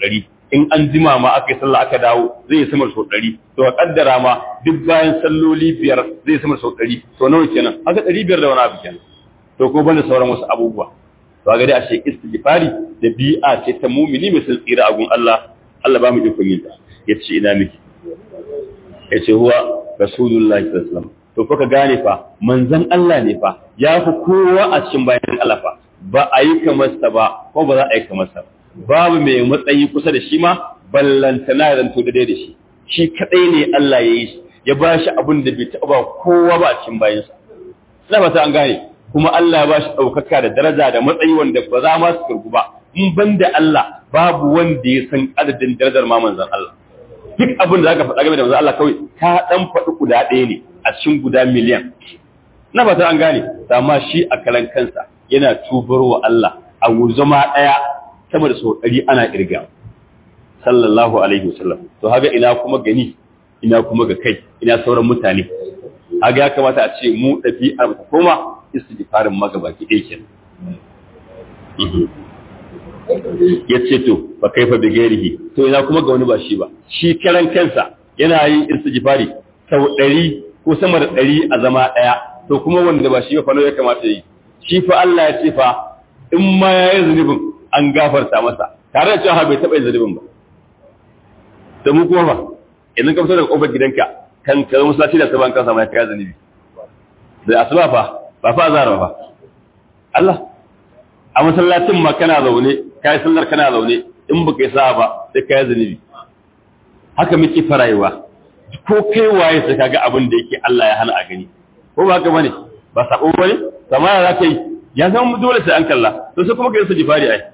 in an jima ma aka yi sallah aka dawo zai yi sama sau ɗari to a kaddara ma duk bayan salloli biyar zai yi sama sau ɗari to nawa kenan haka ɗari biyar da wani abu kenan to ko banda sauran wasu abubuwa to ga dai ashe istighfari da bi'a ce ta mumini mai sun tsira a gun Allah Allah ba mu ikon yin ta yace ina miki yace huwa rasulullahi sallallahu alaihi wasallam to fa ka gane fa manzon Allah ne fa ya fi kowa a cikin bayan Allah fa ba a yi kamar sa ba ko ba za a yi kamar sa babu mai matsayi kusa da shi ma ballantana ya zanto da da shi shi kadai ne Allah ya yi shi ya ba shi abin da bai taɓa ba kowa ba a cikin bayansa ina ba ta an gane kuma Allah ya ba shi ɗaukaka da daraja da matsayi wanda ba za ma su kirgu ba in ban da Allah babu wanda ya san adadin darajar ma manzon Allah duk abin da zaka faɗa game da manzon Allah kawai ka dan faɗi guda ɗaya ne a cikin guda miliyan na ba ta an gane amma shi a kalan kansa yana tubar wa Allah a zama ɗaya sama da sau ɗari ana ƙirga sallallahu alaihi wasallam to haga ina kuma gani ina kuma ga kai ina sauran mutane haga ya kamata a ce mu ɗabi'ar ta koma istighfarin magabaki ɗaya kenan ya ce to ba kai fa bigerihi to ina kuma ga wani ba shi ba shi karan kansa yana yin istighfari sau ɗari ko sama da ɗari a zama ɗaya to kuma wanda ba shi ba fa ya kamata yi shi fa Allah ya ce fa in ma ya yi zunubin an gafarta masa tare da cewa bai taɓa yin zunubin ba da mu kuma ba idan ka fito daga kofar gidanka kan ka zama sati da saban kansa mai kaya zunubi da asuba fa ba fa azara ba Allah a masallacin ma kana zaune kai sallar kana zaune in baka yi sa'a ba sai kai zunubi haka muke farayewa ko kai waye sai kaga abin da yake Allah ya hana a gani ko ba haka bane ba sabo bane sama ya kai ya zama dole sai an kalla to sai kuma kai su jifari ai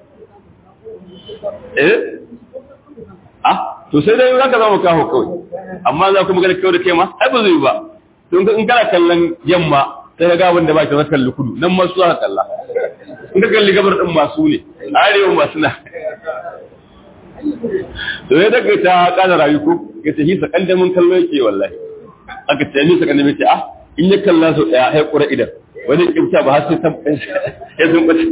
eh ah to sai dai zaka zama kaho kawai amma za ku magana kawai da kai ma ai ba zai ba don in kana kallon yamma sai ka ga abin da ba ka kalli kudu nan ma su za ka kalla in ka kalli gabar din masu ne arewa masu na to sai daga ta kana rayu ko ya ce hisa kandamin kallo yake wallahi aka ce ni sakan da ce ah in ya kalla so daya sai kura idan wani kibta ba har sai ta ya zumbace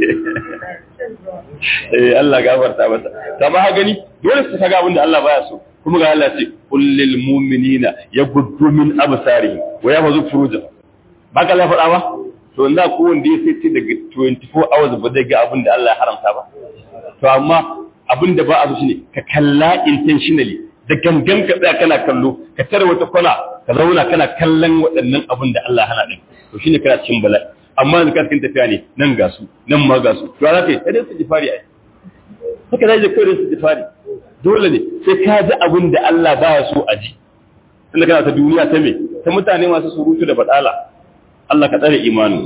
eh Allah gafarta masa ta ba gani dole su kaga abin da Allah baya so kuma ga Allah ce kullil mu'minina yaghuddu min absarihim wa yahfazu furujahum ba ka la faɗa ba to inda ko wanda ya sai daga 24 hours ba zai ga abin da Allah ya haramta ba to amma abin da ba a so shine ka kalla intentionally da gangan ka tsaya kana kallo ka tare wata kwana ka zauna kana kallon waɗannan abin da Allah hana din to shine kana cikin bala'i amma yanzu ka cikin tafiya ne nan ga su nan ma ga su to za ka yi sai dai su jifari ai haka zai je kawai su jifari dole ne sai ka ji abin da Allah baya so a ji tunda kana ta duniya ta me ta mutane masu surutu da badala Allah ka tsare imanin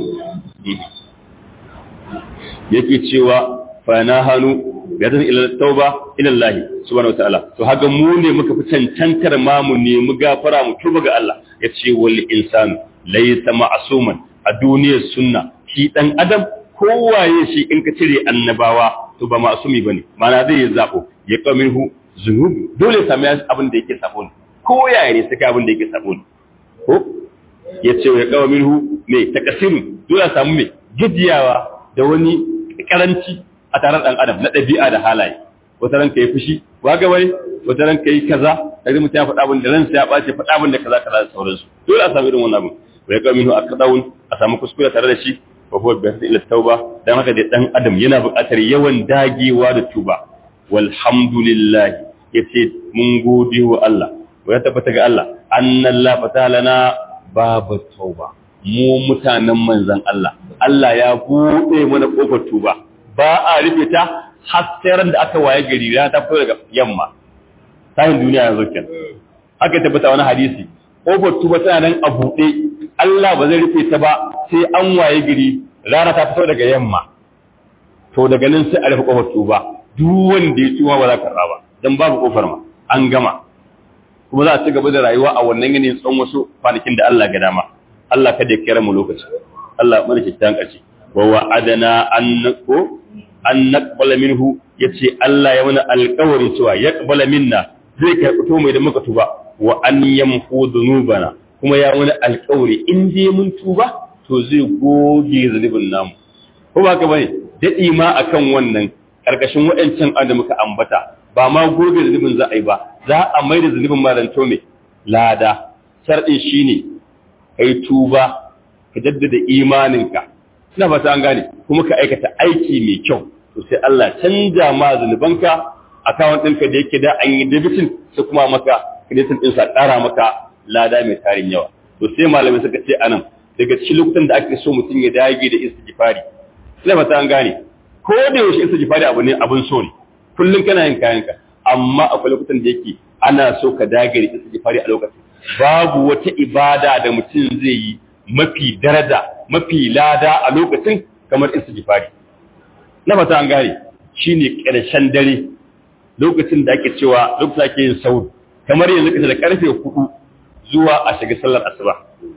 yake cewa fa na hanu ya zan ila tauba ila Allah subhanahu wataala to haka mu ne muka fi cancantar ma mu ne mu gafara mu tuba ga Allah ya ce wal insanu laysa ma'suman a duniyar sunna shi dan adam kowaye shi in ka cire annabawa to ba ma'sumi bane mana zai yi zabo ya kaminhu zunubi dole sami abin da yake sabo ne ko yaya ne saka abin da yake sabo ne ko ya ce ya kawo minhu mai takasiru dole samu mai gajiyawa da wani karanci a taron ɗan adam na ɗabi'a da halaye wata ranka yi fushi ba ga wani wata ranka yi kaza kaga mutum ya faɗa abin da ransa ya ɓace faɗa abin da kaza kaza da sauransu dole a samu irin wannan abin ya kawo minhu a kadawun a samu kuskure tare da shi wa huwa bi ila tauba dan haka da ɗan adam yana buƙatar yawan dagewa da tuba walhamdulillah yace mun gode wa Allah wa ya tabbata ga Allah annallahu fatalana babu tauba mu mutanen manzan Allah Allah ya buɗe mana ƙofar tuba ba a rufe ta har sai ran da aka waye gari rana ta fito daga yamma tayin duniya yanzu kenan aka tabbata wani hadisi ƙofar tuba tana nan a buɗe Allah ba zai rufe ta ba sai an waye gari rana ta fito daga yamma to daga nan sai a rufe ƙofar tuba duk wanda ya tuba ba za ka ba dan babu ƙofar ma an gama kuma za a ci gaba da rayuwa a wannan yanayin tsawon wasu kwanakin da Allah ga dama Allah kada ya kira mu lokaci Allah mana kyakkyawan ƙarshe wa wa'adana an ko an naqbala minhu yace Allah ya mana alƙawarin cewa ya qabala minna zai karɓi to mai da muka tuba wa an yamhu dhunubana kuma ya mana alƙawari in dai mun tuba to zai goge zunubin namu ko ba ka bane dadi ma akan wannan karkashin waɗancan an da muka ambata ba ma gobe da zunubin za a yi ba za a mai da zunubin maranto mai lada sharɗin shine kai tuba ka jaddada imaninka ina fata an gane kuma ka aikata aiki mai kyau to sai Allah canja ma zunubanka account ɗinka da yake da an yi debitin sai kuma maka kreditin ɗinsa ƙara maka lada mai tarin yawa to sai malamai suka ce anan daga cikin lokutan da ake so mutum ya dage da istighfari ina fata an gane ko da yaushe istighfari abu ne abun so ne kullum kana yin kayanka amma akwai lokutan da yake ana so ka dage da istighfari a lokacin babu wata ibada da mutum zai yi mafi daraja mafi lada a lokacin kamar istighfari na fata an gane shine ƙarshen dare lokacin da ake cewa lokacin ake yin sauri kamar yanzu kace da karfe 4 zuwa a shiga sallar asuba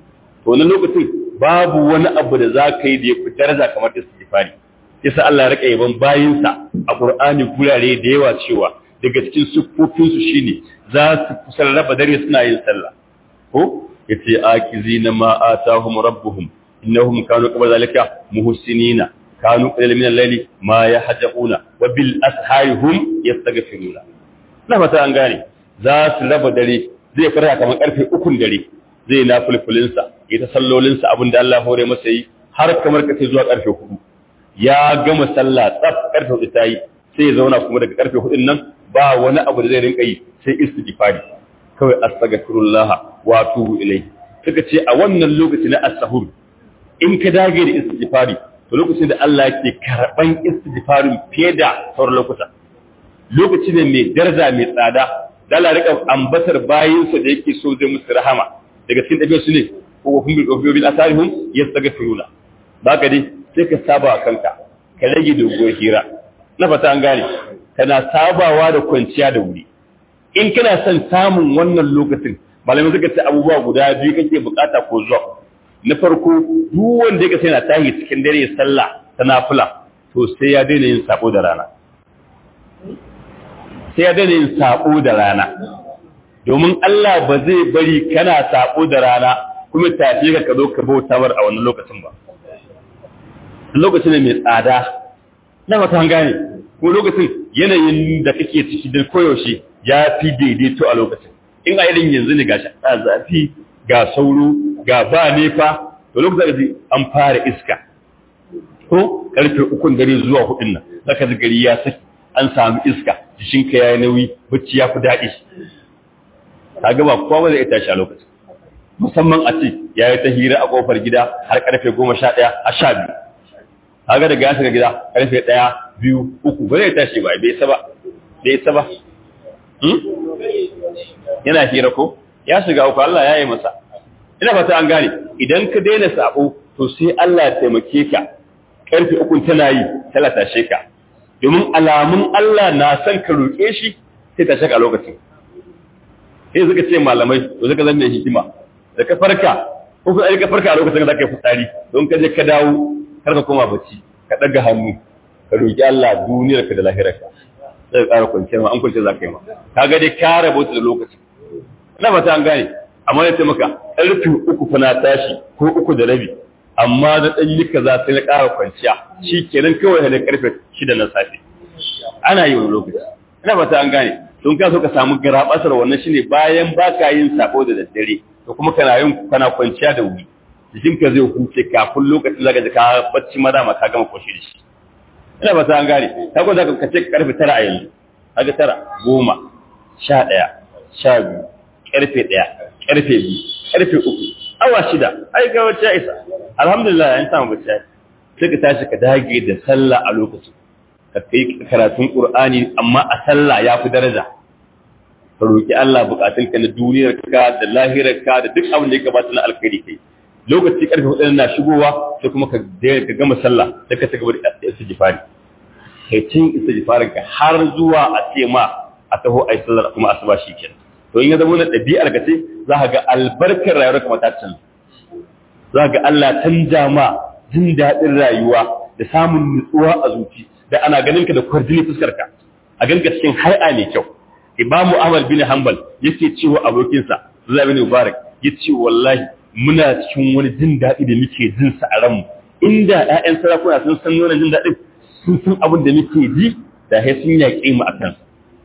to wannan lokacin babu wani abu da za ka yi da ya fi daraja kamar istighfari yasa Allah ya rika yaban bayinsa a Qur'ani gurare da yawa cewa daga cikin siffofinsu shine za su kusan raba dare suna yin sallah ko yace akizina ma atahum rabbuhum innahum kanu qabla zalika muhsinina kanu qalilan min al-layli ma yahjauna wa bil ashari hum yastaghfiruna na fata an gane za su raba dare zai fara kamar karfe 3 dare zai na fulfulin sa ya ta sallolin sa abinda Allah hore masa yi har kamar kace zuwa karfe 4 ya gama sallah tsaf karfe 4 tayi sai ya zauna kuma daga karfe 4 nan ba wani abu da zai rinka yi sai istighfari kawai astaghfirullah wa atubu ilayhi suka ce a wannan lokaci na as-sahur in ka dage da istighfari to lokacin da Allah yake karban istighfarin fiye da sauran lokuta lokaci ne mai daraja mai tsada da Allah rika ambatar bayinsa da yake so zai musu rahama daga cikin dabi'a su ne ko hum bil qawmi bil asarihum yastaghfiruna baka dai sai ka saba kanka ka rage doguwar hira na fata an gane kana sabawa da kwanciya da wuri in kana son samun wannan lokacin malamai suka ce abubuwa guda biyu kake bukata ko zuwa na farko duk wanda yake sai na tahi cikin dare sallah ta nafila to sai ya daina yin sabo da rana sai ya daina yin sabo da rana domin Allah ba zai bari kana sabo da rana kuma tafi ka ka zo ka bauta bar a wannan lokacin ba lokacin ne mai tsada na mata gane ko lokacin yanayin da kake ciki da koyaushe ya fi daidaito a lokacin in a irin yanzu ne ga a zafi ga sauro ga ba nefa to lokacin da an fara iska ko karfe ukun dare zuwa hudun nan zaka ji gari ya saki an samu iska jikinka ya yi nauyi bacci ya fi daɗi ka gaba kowa ba zai tashi a lokacin musamman a ce ya yi ta hira a kofar gida har karfe goma sha ɗaya a sha biyu kaga daga ya shiga gida karfe ɗaya biyu uku ba zai tashi ba bai saba bai saba yana hira ko ya shiga uku Allah ya yi masa ina fata an gane idan ka daina sabo to sai Allah ya taimake ka karfe uku tana yi tana tashe ka domin alamun Allah na son ka roƙe shi sai ta shaka lokacin sai suka ce malamai to suka zama hikima da ka farka ko ka ka farka a lokacin da ka yi fitsari don ka je ka dawo kar ka koma bacci ka daga hannu ka roƙi Allah duniyar ka da lahirar ka sai ka ƙara kwanciyar ma an kwanciyar za ka yi ma ka ga dai ka rabota da lokaci ina fata an gane amma ya ce maka ƙarfe uku fa na tashi ko uku da rabi amma da ɗan yi kaza sai na ƙara kwanciya shi kenan kawai da ƙarfe shida na safe ana yi wani lokaci ina fata an gane don ka so ka samu garabasar wannan shine bayan ba ka yin sako da daddare to kuma kana yin kana kwanciya da wuri jikinka zai huce kafin lokacin zaka ji ka bacci ma dama ka gama koshi da shi ina fata an gane ka ko zaka kace karfe tara a yanzu kaga tara goma sha ɗaya sha biyu karfe ɗaya karfe biyu karfe uku awa shida ai ga wacce isa alhamdulillah an samu bacci sai ka tashi ka dage da sallah a lokacin ka kai karatun qur'ani amma a sallah ya fi daraja ka roki Allah bukatun ka na duniyar ka da lahirar ka da duk abin da ya gabata na alkhairi kai lokaci karfe hudu na shigowa sai kuma ka ka gama sallah sai ka cigaba da istighfari kai cin istighfarin ka har zuwa a ce ma a taho ai sallar kuma asuba shikenan to in ya zama na ɗabi'ar ka ce za ka ga albarkar rayuwar ka ta canza za ga Allah canja ma jin daɗin rayuwa da samun nutsuwa a zuci da ana ganin ka da kwarjini fuskar ka a ganka cikin hai'a mai kyau imamu ahmad bin hanbal yake cewa abokinsa zai bin mubarak yace wallahi muna cikin wani jin daɗi da muke jin sa a ranmu inda ƴaƴan sarakuna sun san wannan jin daɗin sun san abin da muke ji da sai sun yaƙe mu a kansa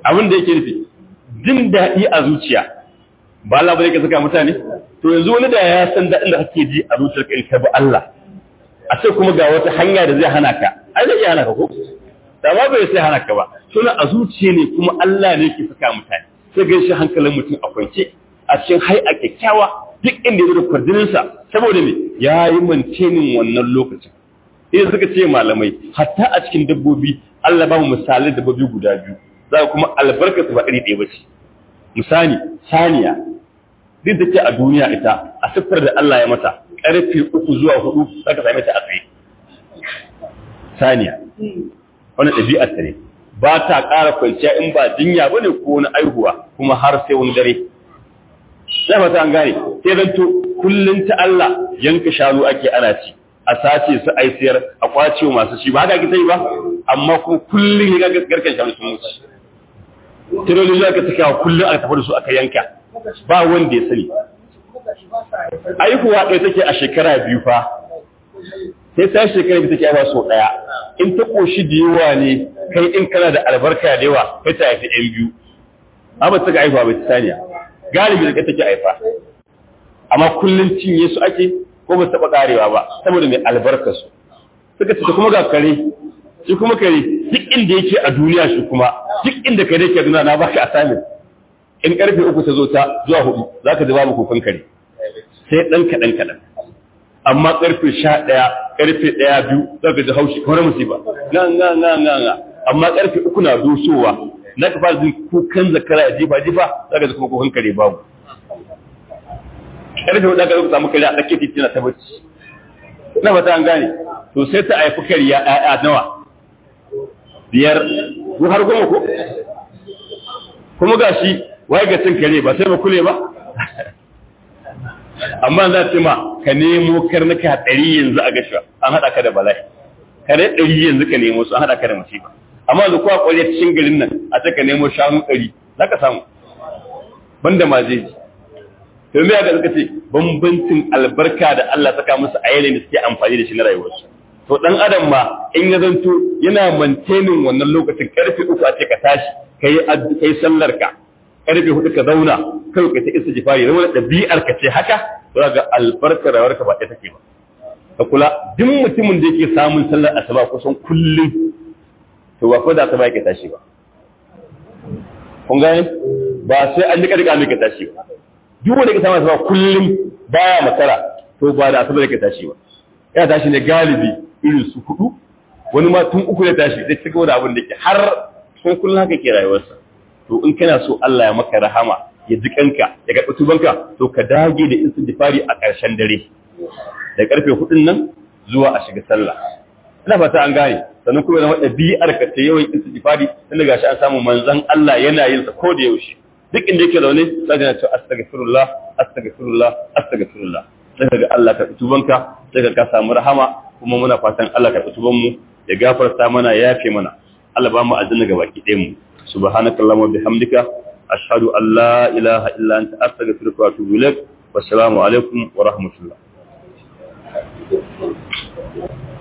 abin da yake nufi jin daɗi a zuciya ba Allah bane ka saka mutane to yanzu wani da ya san daɗin da kake ji a zuciyar ka in ka bi Allah a ce kuma ga wata hanya da zai hana ka ai zai hana ka ko da ba bai sai hana ka ba suna a zuciya ne kuma Allah ne ke saka mutane sai ga shi hankalin mutum a kwance a cikin hai a kyakkyawa duk inda ya da kwarjininsa saboda me ya yi mantenin wannan lokacin idan suka ce malamai hatta a cikin dabbobi Allah ba mu misalai dabbobi guda biyu za kuma albarkatu ba iri ɗaya ba ce misali saniya duk da ke a duniya ita a siffar da Allah ya mata ƙarfe uku zuwa hudu za ka same ta a tsaye saniya wani ɗabi'ar ta ne ba ta ƙara kwanciya in ba jinya ba ne ko wani aihuwa kuma har sai wani dare sai fata an gane sai zan to kullum ta Allah yanka shanu ake ana ci a sace su ai siyar a kwace masu shi ba haka ki sai ba amma kuma kullum ya ga garkan shanu sun mutu tirolin da aka saka kullum aka tafi da su aka yanka ba wanda ya sani aihuwa ɗaya take a shekara biyu fa sai ta shekara biyu take aiwa sau ɗaya in ta ƙoshi da yawa ne kai in kana da albarka da yawa kai ta haifi ɗan biyu amma ta ga aihuwa bai ta saniya galibi da kai take haifa amma kullum cinye su ake ko ba taɓa ƙarewa ba saboda mai albarka su suka ce kuma ga kare shi kuma kare duk inda yake a duniya shi kuma duk inda kare ke duniya na baka assignment in karfe uku ta zo ta zuwa hudu za ka ji babu kukan kare sai ɗan kaɗan kaɗan amma karfe sha ɗaya karfe ɗaya biyu za ka ji haushi kamar musiba na na na na na amma karfe uku na dosowa na ka fara jin kukan zakara ya jifa jifa za ka ji kuma kukan kare babu karfe hudu ka samu kare a tsakiyar titi na ta bacci na fata an gane to sai ta haifi kariya ƴaƴa nawa biyar ko har goma ko kuma ga shi waye ga cin kare ba sai ba kule ba amma za ta ma ka nemo karnuka ɗari yanzu a gashuwa an haɗa ka da bala'i kare ɗari yanzu ka nemo su an haɗa ka da musiba amma yanzu kuwa ƙwarya cikin garin nan a ce ka nemo shanu ɗari za ka samu banda ma zai ji to me ga suka ce bambancin albarka da Allah saka musu a yanayin da suke amfani da shi na rayuwarsu to dan adam ma in ya zanto yana maintaining wannan lokacin karfe uku a ce ka tashi kai kai sallar ka karfe hudu ka zauna kai ka ta istighfari rawar dabi'ar ka ce haka to ga albarkar rayuwar ka ba ta take ba ka kula duk mutumin da yake samun sallar asuba kusan kullum to ba ko da asuba yake tashi ba kun gane ba sai an nika nika mai ka tashi ba duk wanda ke samun asuba kullum baya makara to ba da asuba yake tashi ba ya tashi ne galibi irin su hudu wani ma tun uku ya tashi zai cigaba da abin da ke har sun kullum haka ke rayuwarsa to in kana so Allah ya maka rahama ya ji kanka ya ga tubanka to ka dage da istighfari a ƙarshen dare da karfe hudun nan zuwa a shiga sallah ina fata an gane sannan kuma zama ɗabi'ar ka ta yawan istighfari tun daga shi an samu manzon Allah yana yin sa ko da yaushe duk inda yake zaune sai ga cewa astaghfirullah astaghfirullah astaghfirullah sai ga Allah ka tubanka sai ka samu rahama kuma muna fatan Allah ka tuban mu ya gafarta mana ya yafe mana Allah ba mu aljanna ga baki ɗayan mu subhanakallahumma bihamdika ashhadu an la ilaha illa anta astaghfiruka wa atubu ilaik wassalamu alaikum wa rahmatullah